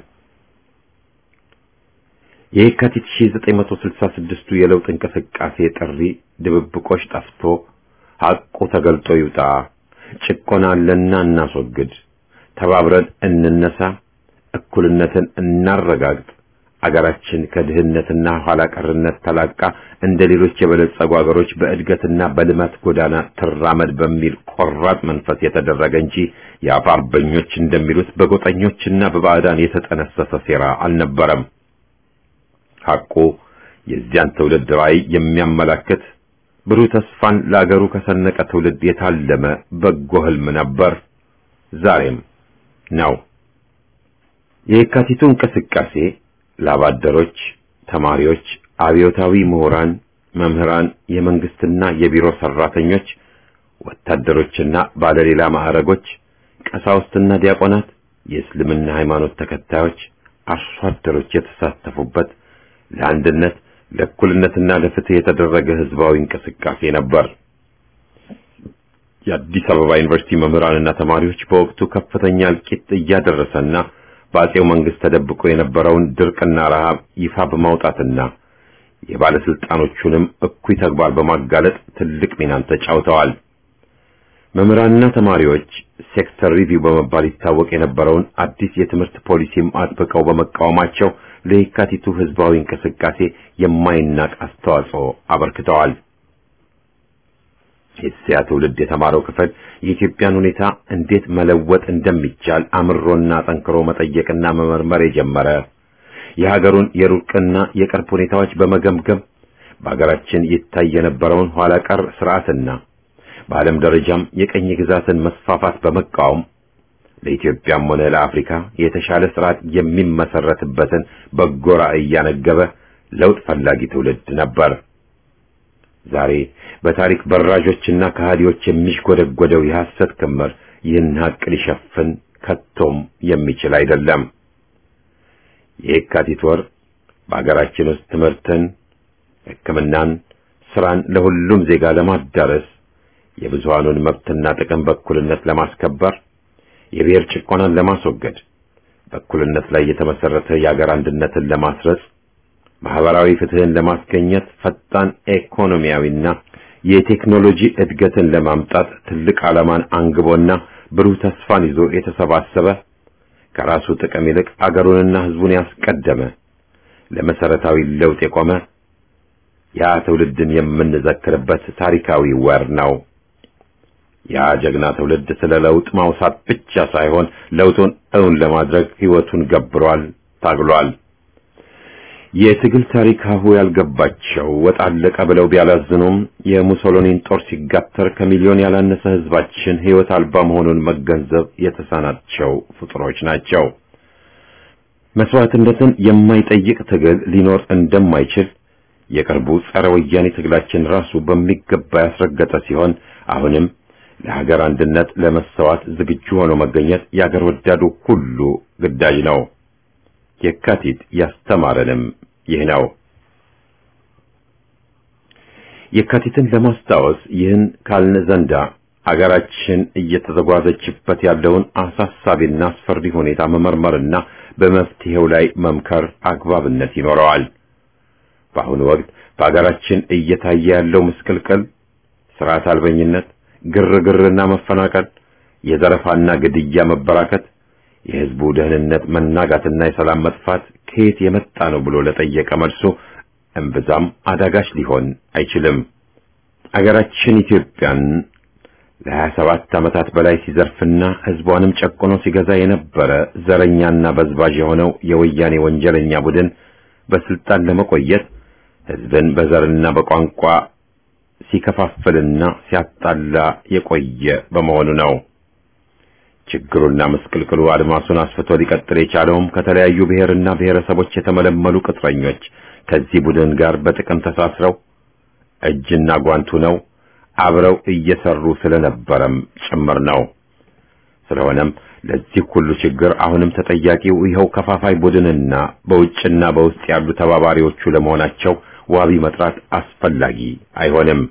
የካቲት 1966ቱ የለውጥ እንቅስቃሴ ጥሪ ድብብቆች ጠፍቶ ሐቁ ተገልጦ ይውጣ፣ ጭቆና አለና እናስወግድ፣ ተባብረን እንነሳ፣ እኩልነትን እናረጋግጥ፣ አገራችን ከድህነትና ኋላ ቀርነት ተላቃ እንደ ሌሎች የበለጸጉ አገሮች በእድገትና በልማት ጎዳና ትራመድ በሚል ቆራጥ መንፈስ የተደረገ እንጂ የአፋ አርበኞች እንደሚሉት በጎጠኞችና በባዕዳን የተጠነሰሰ ሴራ አልነበረም። ሐቁ የዚያን ትውልድ ራዕይ የሚያመላክት ብሩህ ተስፋን ለአገሩ ከሰነቀ ትውልድ የታለመ በጎ ህልም ነበር፣ ዛሬም ነው። የየካቲቱ እንቅስቃሴ ላባደሮች፣ ተማሪዎች፣ አብዮታዊ ምሁራን፣ መምህራን፣ የመንግስትና የቢሮ ሰራተኞች፣ ወታደሮችና ባለሌላ ማዕረጎች፣ ቀሳውስትና ዲያቆናት፣ የእስልምና ሃይማኖት ተከታዮች፣ አርሶ አደሮች የተሳተፉበት ለአንድነት ለእኩልነትና ለፍትህ የተደረገ ህዝባዊ እንቅስቃሴ ነበር። የአዲስ አበባ ዩኒቨርሲቲ መምህራንና ተማሪዎች በወቅቱ ከፍተኛ እልቂት እያደረሰና በአጼው መንግስት ተደብቆ የነበረውን ድርቅና ረሃብ ይፋ በማውጣትና የባለስልጣኖቹንም እኩይ ተግባር በማጋለጥ ትልቅ ሚናን ተጫውተዋል። መምህራንና ተማሪዎች ሴክተር ሪቪው በመባል ይታወቅ የነበረውን አዲስ የትምህርት ፖሊሲም አጥብቀው በመቃወማቸው ለየካቲቱ ህዝባዊ እንቅስቃሴ የማይናቅ አስተዋጽኦ አበርክተዋል። የዚያ ትውልድ የተማረው ክፍል የኢትዮጵያን ሁኔታ እንዴት መለወጥ እንደሚቻል አምሮና ጠንክሮ መጠየቅና መመርመር የጀመረ የሀገሩን የሩቅና የቅርብ ሁኔታዎች በመገምገም በሀገራችን ይታይ የነበረውን ኋላ ቀር ስርዓትና በዓለም ደረጃም የቀኝ ግዛትን መስፋፋት በመቃወም ለኢትዮጵያም ሆነ ለአፍሪካ የተሻለ ስርዓት የሚመሰረትበትን በጎ ራዕይ እያነገበ ለውጥ ፈላጊ ትውልድ ነበር። ዛሬ በታሪክ በራዦችና ከሃዲዎች የሚሽጎደጎደው የሐሰት ክምር ይህን ሀቅ ሊሸፍን ከቶም የሚችል አይደለም። የየካቲት ወር በአገራችን ውስጥ ትምህርትን፣ ሕክምናን፣ ስራን ለሁሉም ዜጋ ለማዳረስ የብዙሃኑን መብትና ጥቅም በእኩልነት ለማስከበር የብሔር ጭቆናን ለማስወገድ በእኩልነት ላይ የተመሰረተ የአገር አንድነትን ለማስረጽ ማህበራዊ ፍትህን ለማስገኘት ፈጣን ኢኮኖሚያዊና የቴክኖሎጂ እድገትን ለማምጣት ትልቅ ዓላማን አንግቦና ብሩህ ተስፋን ይዞ የተሰባሰበ ከራሱ ጥቅም ይልቅ አገሩንና ህዝቡን ያስቀደመ ለመሰረታዊ ለውጥ የቆመ ያ ትውልድን የምንዘክርበት ታሪካዊ ወር ነው። ያ ጀግና ትውልድ ስለ ለውጥ ማውሳት ብቻ ሳይሆን ለውጡን እውን ለማድረግ ህይወቱን ገብሯል፣ ታግሏል። የትግል ታሪክ ሀሁ ያልገባቸው ወጥ አለቀ ብለው ቢያላዝኑም የሙሶሎኒን ጦር ሲጋተር ከሚሊዮን ያላነሰ ህዝባችን ህይወት አልባ መሆኑን መገንዘብ የተሳናቸው ፍጡሮች ናቸው። መስዋዕትነትን የማይጠይቅ ትግል ሊኖር እንደማይችል የቅርቡ ጸረ ወያኔ ትግላችን ራሱ በሚገባ ያስረገጠ ሲሆን አሁንም ለሀገር አንድነት ለመሰዋት ዝግጁ ሆኖ መገኘት የአገር ወዳዱ ሁሉ ግዳጅ ነው። የካቲት ያስተማረንም ይህ ነው። የካቲትን ለማስታወስ ይህን ካልን ዘንዳ አገራችን እየተዘጓዘችበት ያለውን አሳሳቢና አስፈሪ ሁኔታ መመርመርና በመፍትሄው ላይ መምከር አግባብነት ይኖረዋል። በአሁኑ ወቅት በአገራችን እየታየ ያለው ምስቅልቅል፣ ስርዓት አልበኝነት፣ ግርግርና መፈናቀል፣ የዘረፋና ግድያ መበራከት የህዝቡ ደህንነት መናጋትና የሰላም መጥፋት ከየት የመጣ ነው ብሎ ለጠየቀ መልሱ እምብዛም አዳጋች ሊሆን አይችልም። አገራችን ኢትዮጵያን ለሀያ ሰባት ዓመታት በላይ ሲዘርፍና ህዝቧንም ጨቁኖ ሲገዛ የነበረ ዘረኛና በዝባዥ የሆነው የወያኔ ወንጀለኛ ቡድን በስልጣን ለመቆየት ህዝብን በዘርና በቋንቋ ሲከፋፍልና ሲያጣላ የቆየ በመሆኑ ነው። ችግሩና ምስቅልቅሉ አድማሱን አስፍቶ ሊቀጥል የቻለውም ከተለያዩ ብሔርና ብሔረሰቦች የተመለመሉ ቅጥረኞች ከዚህ ቡድን ጋር በጥቅም ተሳስረው እጅና ጓንቱ ነው አብረው እየሰሩ ስለነበረም ጭምር ነው። ስለሆነም ለዚህ ሁሉ ችግር አሁንም ተጠያቂው ይኸው ከፋፋይ ቡድንና በውጭና በውስጥ ያሉ ተባባሪዎቹ ለመሆናቸው ዋቢ መጥራት አስፈላጊ አይሆንም።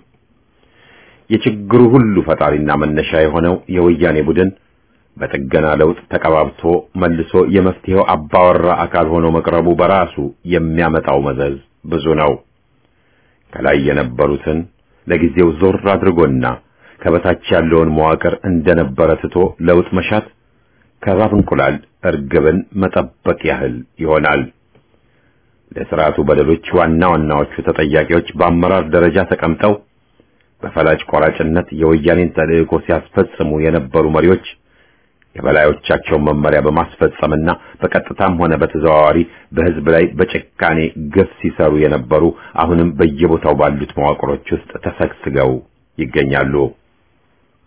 የችግሩ ሁሉ ፈጣሪና መነሻ የሆነው የወያኔ ቡድን በጥገና ለውጥ ተቀባብቶ መልሶ የመፍትሄው አባወራ አካል ሆኖ መቅረቡ በራሱ የሚያመጣው መዘዝ ብዙ ነው። ከላይ የነበሩትን ለጊዜው ዞር አድርጎና ከበታች ያለውን መዋቅር እንደነበረ ትቶ ለውጥ መሻት ከእባብ እንቁላል እርግብን መጠበቅ ያህል ይሆናል። ለስርዓቱ በደሎች ዋና ዋናዎቹ ተጠያቂዎች በአመራር ደረጃ ተቀምጠው በፈላጭ ቆራጭነት የወያኔን ተልዕኮ ሲያስፈጽሙ የነበሩ መሪዎች የበላዮቻቸውን መመሪያ በማስፈጸምና በቀጥታም ሆነ በተዘዋዋሪ በሕዝብ ላይ በጭካኔ ግፍ ሲሰሩ የነበሩ አሁንም በየቦታው ባሉት መዋቅሮች ውስጥ ተሰግስገው ይገኛሉ።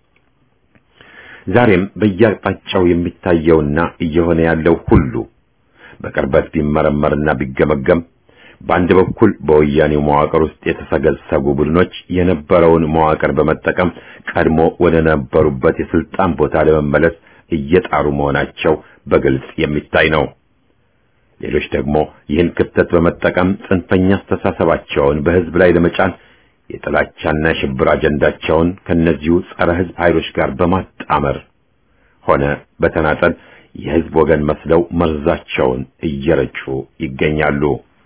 ዛሬም በየአቅጣጫው የሚታየውና እየሆነ ያለው ሁሉ በቅርበት ቢመረመርና ቢገመገም በአንድ በኩል በወያኔው መዋቅር ውስጥ የተሰገሰጉ ቡድኖች የነበረውን መዋቅር በመጠቀም ቀድሞ ወደ ነበሩበት የስልጣን ቦታ ለመመለስ እየጣሩ መሆናቸው በግልጽ የሚታይ ነው። ሌሎች ደግሞ ይህን ክፍተት በመጠቀም ጽንፈኛ አስተሳሰባቸውን በህዝብ ላይ ለመጫን የጥላቻና የሽብር አጀንዳቸውን ከነዚሁ ጸረ ህዝብ ኃይሎች ጋር በማጣመር ሆነ በተናጠል የህዝብ ወገን መስለው መርዛቸውን እየረጩ ይገኛሉ።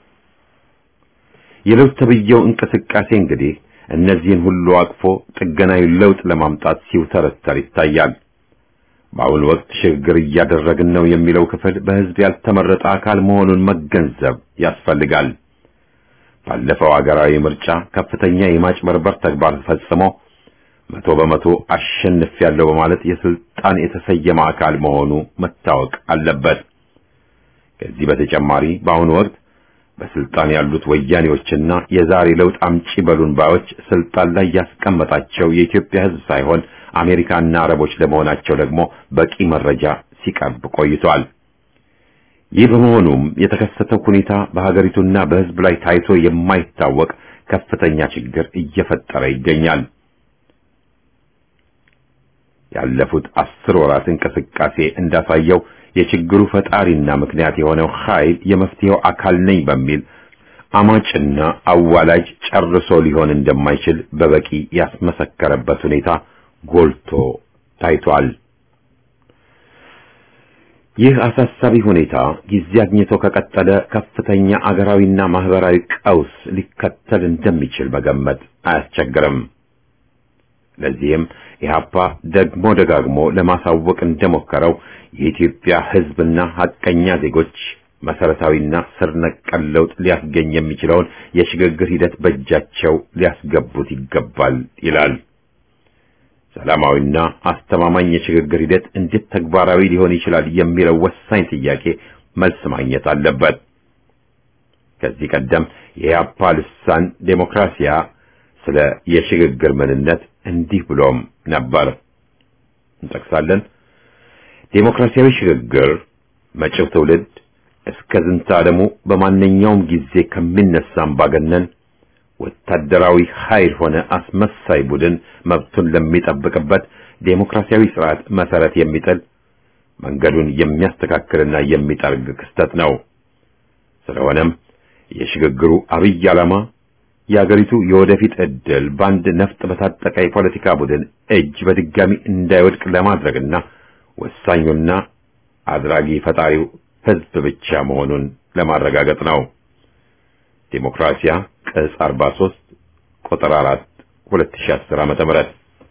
የለውጥ ተብዬው እንቅስቃሴ እንግዲህ እነዚህን ሁሉ አቅፎ ጥገናዊ ለውጥ ለማምጣት ሲውተረተር ይታያል። በአሁኑ ወቅት ሽግግር እያደረግን ነው የሚለው ክፍል በህዝብ ያልተመረጠ አካል መሆኑን መገንዘብ ያስፈልጋል። ባለፈው ሀገራዊ ምርጫ ከፍተኛ የማጭበርበር ተግባር ፈጽሞ መቶ በመቶ አሸንፊያለሁ በማለት የስልጣን የተሰየመ አካል መሆኑ መታወቅ አለበት። ከዚህ በተጨማሪ በአሁኑ ወቅት በስልጣን ያሉት ወያኔዎችና የዛሬ ለውጥ አምጪ በሉን ባዮች ስልጣን ላይ ያስቀመጣቸው የኢትዮጵያ ህዝብ ሳይሆን አሜሪካና አረቦች ለመሆናቸው ደግሞ በቂ መረጃ ሲቀርብ ቆይቷል። ይህ በመሆኑም የተከሰተው ሁኔታ በሀገሪቱና በህዝብ ላይ ታይቶ የማይታወቅ ከፍተኛ ችግር እየፈጠረ ይገኛል። ያለፉት አስር ወራት እንቅስቃሴ እንዳሳየው የችግሩ ፈጣሪና ምክንያት የሆነው ኃይል የመፍትሄው አካል ነኝ በሚል አማጭና አዋላጅ ጨርሶ ሊሆን እንደማይችል በበቂ ያስመሰከረበት ሁኔታ ጎልቶ ታይቷል። ይህ አሳሳቢ ሁኔታ ጊዜ አግኝቶ ከቀጠለ ከፍተኛ አገራዊና ማህበራዊ ቀውስ ሊከተል እንደሚችል መገመት አያስቸግርም። ለዚህም ኢህአፓ ደግሞ ደጋግሞ ለማሳወቅ እንደሞከረው የኢትዮጵያ ህዝብና ሐቀኛ ዜጎች መሰረታዊና ስር ነቀል ለውጥ ሊያስገኝ የሚችለውን የሽግግር ሂደት በእጃቸው ሊያስገቡት ይገባል ይላል። ሰላማዊና አስተማማኝ የሽግግር ሂደት እንዴት ተግባራዊ ሊሆን ይችላል የሚለው ወሳኝ ጥያቄ መልስ ማግኘት አለበት። ከዚህ ቀደም የኢህአፓ ልሳን ዴሞክራሲያ ስለ የሽግግር ምንነት እንዲህ ብሎም ነበር። እንጠቅሳለን። ዴሞክራሲያዊ ሽግግር መጪው ትውልድ እስከ ዝንተ ዓለሙ በማንኛውም ጊዜ ከሚነሳ አምባገነን ወታደራዊ ኃይል ሆነ አስመሳይ ቡድን መብቱን ለሚጠብቅበት ዴሞክራሲያዊ ስርዓት መሰረት የሚጥል መንገዱን የሚያስተካክልና የሚጠርግ ክስተት ነው። ስለሆነም የሽግግሩ አብይ ዓላማ የአገሪቱ የወደፊት ዕድል በአንድ ነፍጥ በታጠቀ የፖለቲካ ቡድን እጅ በድጋሚ እንዳይወድቅ ለማድረግና ወሳኙና አድራጊ ፈጣሪው ሕዝብ ብቻ መሆኑን ለማረጋገጥ ነው። ዴሞክራሲያ ቅጽ 43 ቁጥር 4 2010 ዓመተ ምህረት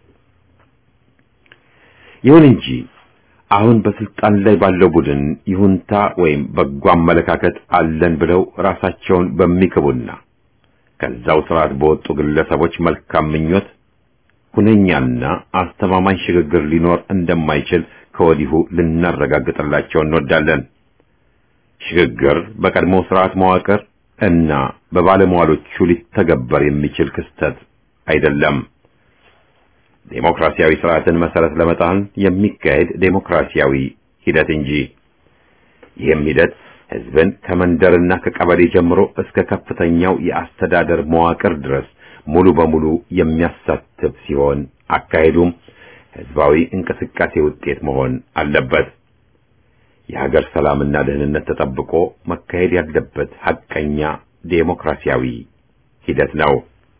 ይሁን እንጂ አሁን በስልጣን ላይ ባለው ቡድን ይሁንታ ወይም በጎ አመለካከት አለን ብለው ራሳቸውን በሚክቡና ከዛው ስርዓት በወጡ ግለሰቦች መልካም ምኞት ሁነኛና አስተማማኝ ሽግግር ሊኖር እንደማይችል ከወዲሁ ልናረጋግጥላቸው እንወዳለን። ሽግግር በቀድሞ ስርዓት መዋቅር እና በባለሟሎቹ ሊተገበር የሚችል ክስተት አይደለም። ዴሞክራሲያዊ ስርዓትን መሰረት ለመጣል የሚካሄድ ዴሞክራሲያዊ ሂደት እንጂ ይህም ሂደት ህዝብን ከመንደርና ከቀበሌ ጀምሮ እስከ ከፍተኛው የአስተዳደር መዋቅር ድረስ ሙሉ በሙሉ የሚያሳትፍ ሲሆን አካሄዱም ህዝባዊ እንቅስቃሴ ውጤት መሆን አለበት። የሀገር ሰላምና ደህንነት ተጠብቆ መካሄድ ያለበት ሐቀኛ ዴሞክራሲያዊ ሂደት ነው።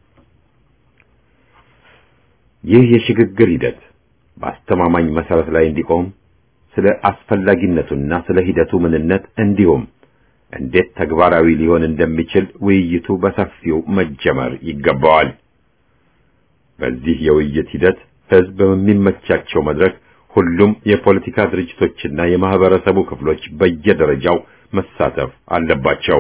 ይህ የሽግግር ሂደት በአስተማማኝ መሰረት ላይ እንዲቆም ስለ አስፈላጊነቱና ስለ ሂደቱ ምንነት እንዲሁም እንዴት ተግባራዊ ሊሆን እንደሚችል ውይይቱ በሰፊው መጀመር ይገባዋል። በዚህ የውይይት ሂደት ህዝብ በሚመቻቸው መድረክ ሁሉም የፖለቲካ ድርጅቶችና የማህበረሰቡ ክፍሎች በየደረጃው መሳተፍ አለባቸው።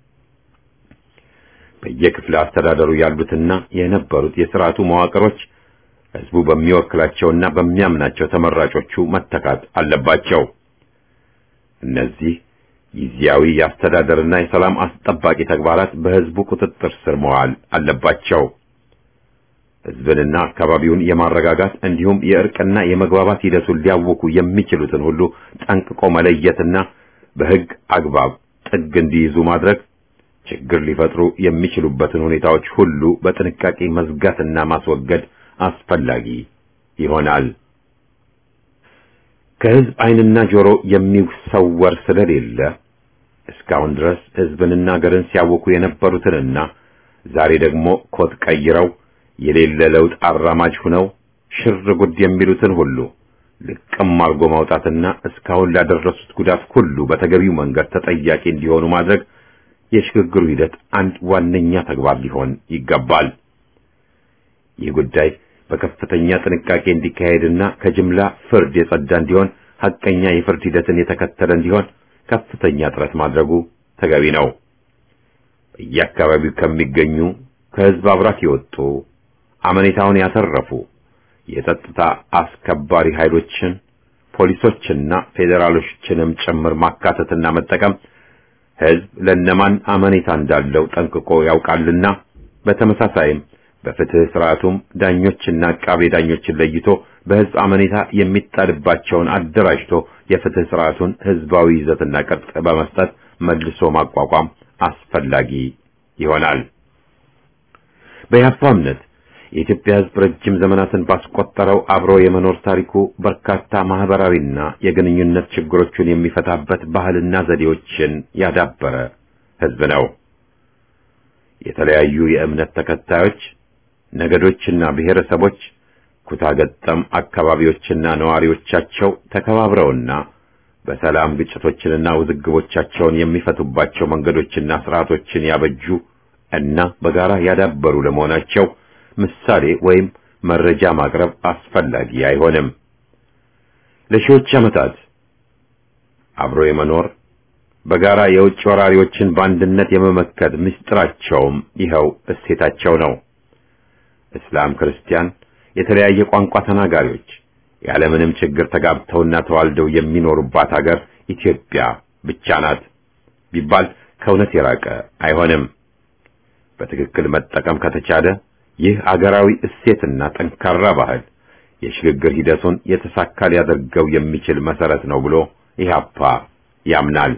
በየክፍለ አስተዳደሩ ያሉትና የነበሩት የስርዓቱ መዋቅሮች ህዝቡ በሚወክላቸውና በሚያምናቸው ተመራጮቹ መተካት አለባቸው። እነዚህ ጊዜያዊ የአስተዳደርና የሰላም አስጠባቂ ተግባራት በህዝቡ ቁጥጥር ስር መዋል አለባቸው። ህዝብንና አካባቢውን የማረጋጋት እንዲሁም የእርቅና የመግባባት ሂደቱን ሊያውኩ የሚችሉትን ሁሉ ጠንቅቆ መለየትና በሕግ አግባብ ጥግ እንዲይዙ ማድረግ ችግር ሊፈጥሩ የሚችሉበትን ሁኔታዎች ሁሉ በጥንቃቄ መዝጋትና ማስወገድ አስፈላጊ ይሆናል። ከሕዝብ ዓይንና ጆሮ የሚሰወር ስለሌለ እስካሁን ድረስ ሕዝብንና አገርን ሲያወኩ የነበሩትንና ዛሬ ደግሞ ኮት ቀይረው የሌለ ለውጥ አራማጅ ሁነው ሽር ጉድ የሚሉትን ሁሉ ልቅም አርጎ ማውጣትና እስካሁን ላደረሱት ጉዳት ሁሉ በተገቢው መንገድ ተጠያቂ እንዲሆኑ ማድረግ የሽግግሩ ሂደት አንድ ዋነኛ ተግባር ሊሆን ይገባል። ይህ ጉዳይ በከፍተኛ ጥንቃቄ እንዲካሄድና ከጅምላ ፍርድ የጸዳ እንዲሆን ሐቀኛ የፍርድ ሂደትን የተከተለ እንዲሆን ከፍተኛ ጥረት ማድረጉ ተገቢ ነው። በየአካባቢው ከሚገኙ ከሕዝብ አብራክ የወጡ አመኔታውን ያተረፉ የጸጥታ አስከባሪ ኃይሎችን ፖሊሶችና ፌዴራሎችንም ጭምር ማካተትና መጠቀም ሕዝብ ለነማን አመኔታ እንዳለው ጠንቅቆ ያውቃልና በተመሳሳይም በፍትህ ስርዓቱም ዳኞችና አቃቤ ዳኞችን ለይቶ በሕዝብ አመኔታ የሚጣልባቸውን አደራጅቶ የፍትህ ስርዓቱን ሕዝባዊ ይዘትና ቅርጽ በመስጠት መልሶ ማቋቋም አስፈላጊ ይሆናል። በያፋ እምነት የኢትዮጵያ ሕዝብ ረጅም ዘመናትን ባስቆጠረው አብሮ የመኖር ታሪኩ በርካታ ማህበራዊና የግንኙነት ችግሮቹን የሚፈታበት ባህልና ዘዴዎችን ያዳበረ ሕዝብ ነው። የተለያዩ የእምነት ተከታዮች፣ ነገዶችና ብሔረሰቦች ኩታ ገጠም አካባቢዎችና ነዋሪዎቻቸው ተከባብረውና በሰላም ግጭቶችንና ውዝግቦቻቸውን የሚፈቱባቸው መንገዶችና ስርዓቶችን ያበጁ እና በጋራ ያዳበሩ ለመሆናቸው ምሳሌ ወይም መረጃ ማቅረብ አስፈላጊ አይሆንም። ለሺዎች ዓመታት አብሮ የመኖር በጋራ የውጭ ወራሪዎችን በአንድነት የመመከት ምስጢራቸውም ይኸው እሴታቸው ነው። እስላም፣ ክርስቲያን፣ የተለያየ ቋንቋ ተናጋሪዎች ያለምንም ችግር ተጋብተውና ተዋልደው የሚኖሩባት ሀገር ኢትዮጵያ ብቻ ናት ቢባል ከእውነት የራቀ አይሆንም። በትክክል መጠቀም ከተቻለ ይህ አገራዊ እሴትና ጠንካራ ባህል የሽግግር ሂደቱን የተሳካ ሊያደርገው የሚችል መሰረት ነው ብሎ ኢህአፓ ያምናል።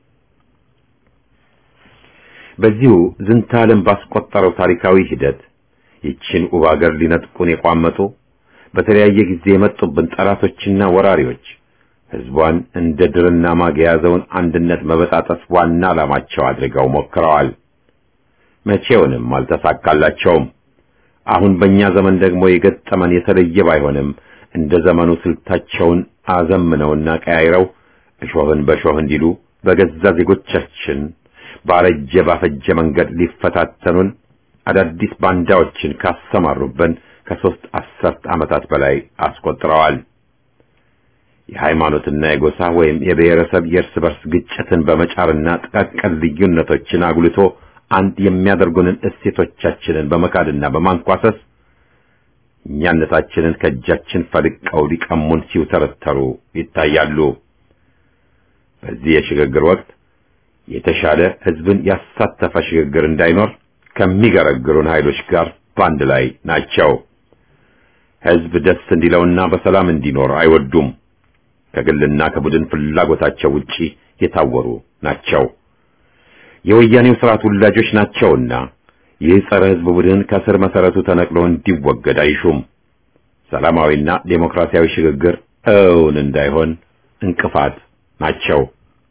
በዚሁ ዝንተ ዓለም ባስቆጠረው ታሪካዊ ሂደት ይችን ውብ አገር ሊነጥቁን የቋመጡ በተለያየ ጊዜ የመጡብን ጠላቶችና ወራሪዎች ሕዝቧን እንደ ድርና ማግ የያዘውን አንድነት መበጣጠስ ዋና ዓላማቸው አድርገው ሞክረዋል። መቼውንም አልተሳካላቸውም። አሁን በእኛ ዘመን ደግሞ የገጠመን የተለየ ባይሆንም እንደ ዘመኑ ስልታቸውን አዘምነውና ቀያይረው እሾህን በሾህ እንዲሉ በገዛ ዜጎቻችን ባረጀ ባፈጀ መንገድ ሊፈታተኑን አዳዲስ ባንዳዎችን ካሰማሩብን ከሦስት አስርት ዓመታት በላይ አስቆጥረዋል። የሃይማኖትና የጎሳ ወይም የብሔረሰብ የእርስ በርስ ግጭትን በመጫርና ጥቃቅን ልዩነቶችን አጉልቶ አንድ የሚያደርጉንን እሴቶቻችንን በመካድና በማንኳሰስ እኛነታችንን ከእጃችን ፈልቀው ሊቀሙን ሲውተረተሩ ይታያሉ። በዚህ የሽግግር ወቅት የተሻለ ሕዝብን ያሳተፈ ሽግግር እንዳይኖር ከሚገረግሩን ኃይሎች ጋር በአንድ ላይ ናቸው። ሕዝብ ደስ እንዲለውና በሰላም እንዲኖር አይወዱም። ከግልና ከቡድን ፍላጎታቸው ውጪ የታወሩ ናቸው። የወያኔው ስርዓት ውላጆች ናቸውና ይህ ጸረ ሕዝብ ቡድን ከስር መሰረቱ ተነቅሎ እንዲወገድ አይሹም። ሰላማዊና ዴሞክራሲያዊ ሽግግር እውን እንዳይሆን እንቅፋት ናቸው።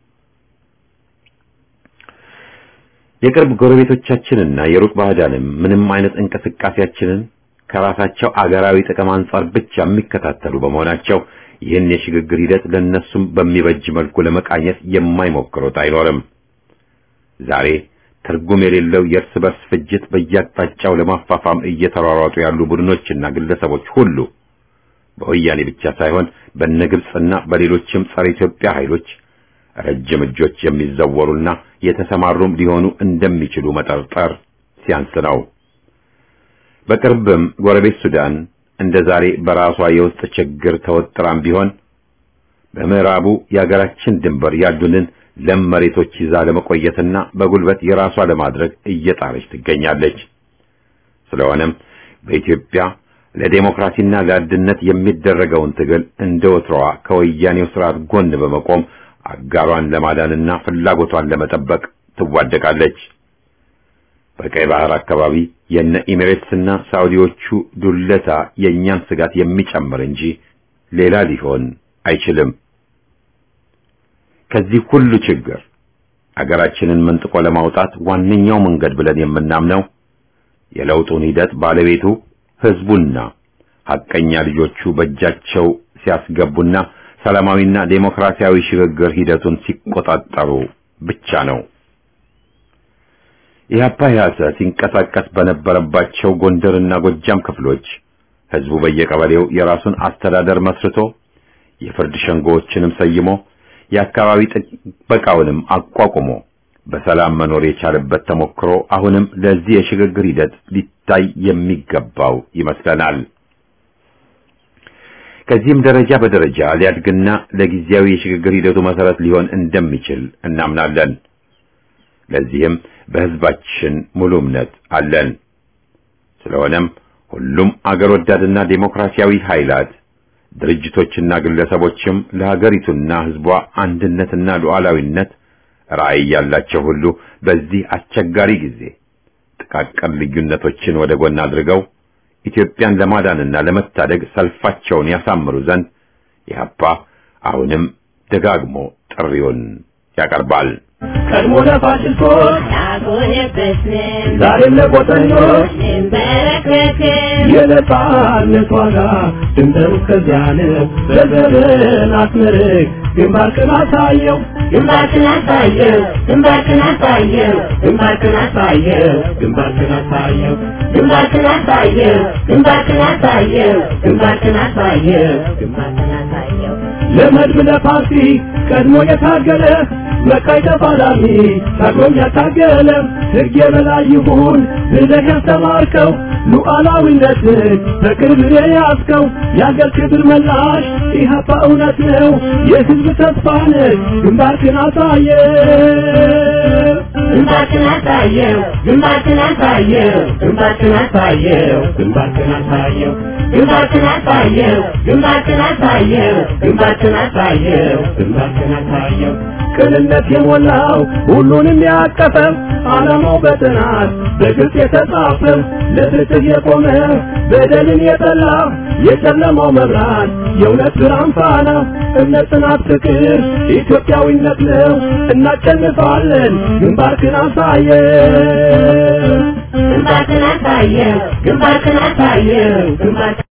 የቅርብ ጎረቤቶቻችንና የሩቅ ባዕዳንም ምንም አይነት እንቅስቃሴያችንን ከራሳቸው አገራዊ ጥቅም አንጻር ብቻ የሚከታተሉ በመሆናቸው ይህን የሽግግር ሂደት ለነሱም በሚበጅ መልኩ ለመቃኘት የማይሞክሩት አይኖርም። ዛሬ ትርጉም የሌለው የእርስ በርስ ፍጅት በየአቅጣጫው ለማፋፋም እየተሯሯጡ ያሉ ቡድኖችና ግለሰቦች ሁሉ በወያኔ ብቻ ሳይሆን በነግብፅና በሌሎችም ጸረ ኢትዮጵያ ኃይሎች ረጅም እጆች የሚዘወሩና የተሰማሩም ሊሆኑ እንደሚችሉ መጠርጠር ሲያንስ ነው። በቅርብም ጎረቤት ሱዳን እንደ ዛሬ በራሷ የውስጥ ችግር ተወጥራም ቢሆን በምዕራቡ የአገራችን ድንበር ያሉንን ለም መሬቶች ይዛ ለመቆየትና በጉልበት የራሷ ለማድረግ እየጣረች ትገኛለች። ስለሆነም በኢትዮጵያ ለዴሞክራሲና ለአንድነት የሚደረገውን ትግል እንደ ወትሮዋ ከወያኔው ስርዓት ጎን በመቆም አጋሯን ለማዳንና ፍላጎቷን ለመጠበቅ ትዋደቃለች። በቀይ ባህር አካባቢ የነ ኢሚሬትስና ሳውዲዎቹ ዱለታ የእኛን ስጋት የሚጨምር እንጂ ሌላ ሊሆን አይችልም። ከዚህ ሁሉ ችግር አገራችንን መንጥቆ ለማውጣት ዋነኛው መንገድ ብለን የምናምነው የለውጡን ሂደት ባለቤቱ ህዝቡና ሐቀኛ ልጆቹ በእጃቸው ሲያስገቡና ሰላማዊና ዴሞክራሲያዊ ሽግግር ሂደቱን ሲቆጣጠሩ ብቻ ነው። ኢህአፓ ያሰ ሲንቀሳቀስ በነበረባቸው ጎንደርና ጎጃም ክፍሎች ህዝቡ በየቀበሌው የራሱን አስተዳደር መስርቶ የፍርድ ሸንጎዎችንም ሰይሞ የአካባቢ ጥበቃውንም አቋቁሞ በሰላም መኖር የቻለበት ተሞክሮ አሁንም ለዚህ የሽግግር ሂደት ሊታይ የሚገባው ይመስለናል። ከዚህም ደረጃ በደረጃ ሊያድግና ለጊዜያዊ የሽግግር ሂደቱ መሰረት ሊሆን እንደሚችል እናምናለን። ለዚህም በህዝባችን ሙሉ እምነት አለን። ስለሆነም ሁሉም አገር ወዳድና ዴሞክራሲያዊ ኃይላት ድርጅቶችና ግለሰቦችም ለሀገሪቱና ህዝቧ አንድነትና ሉዓላዊነት ራዕይ ያላቸው ሁሉ በዚህ አስቸጋሪ ጊዜ ጥቃቅን ልዩነቶችን ወደ ጎን አድርገው ኢትዮጵያን ለማዳንና ለመታደግ ሰልፋቸውን ያሳምሩ ዘንድ ኢህአፓ አሁንም ደጋግሞ ጥሪውን ያቀርባል። ቀድሞ ለፋሽስቶች ያጎነበስን ዛሬም ለቆጠኞች እንበረከክን የነጻነት ዋጋ ድንበሩ እስከዚያ ነው። በዘርን አስመርቅ ግንባርክን አሳየው ግንባርክን አሳየው ግንባርክን አሳየው ግንባርክን አሳየው ግንባርክን አሳየው ግንባርክን አሳየው ግንባርክን አሳየው ግንባርክን አሳየው ግንባርክን አሳየው ለመድብ ለፓርቲ ቀድሞ የታገለ መካይ ተፋላሚ ታግሎም ያታገለ ሕግ የበላይ ይሁን ብለህ ያስተማርከው ሉዓላዊነትን በቅርብ የያዝከው የአገር ክብር መላሽ ኢህአፓ እውነት ነው የሕዝብ ተስፋ ነህ ግንባርክን አሳየ ግንባርክን አሳየው ግንባርክን አሳየው ግንባርክን አሳየው ግንባርክን አሳየው ግንባርክን አሳየው ግንባርክን አሳየው ግንባርክን አሳየው ግንባርክን አሳየው ቅንነት የሞላው ሁሉንም ያቀፈው ዓላማው በጥናት በግልጽ የተጻፈው ለፍትህ የቆመ በደልን የጠላ የጨለማው መብራት የእውነት ብርሃን ፋና እምነት፣ ጽናት፣ ፍቅር ኢትዮጵያዊነት ነው። እናሸንፋለን። ግንባርክን አሳየው ግንባርክን አሳየው ግንባርክን አሳየው ግንባርክን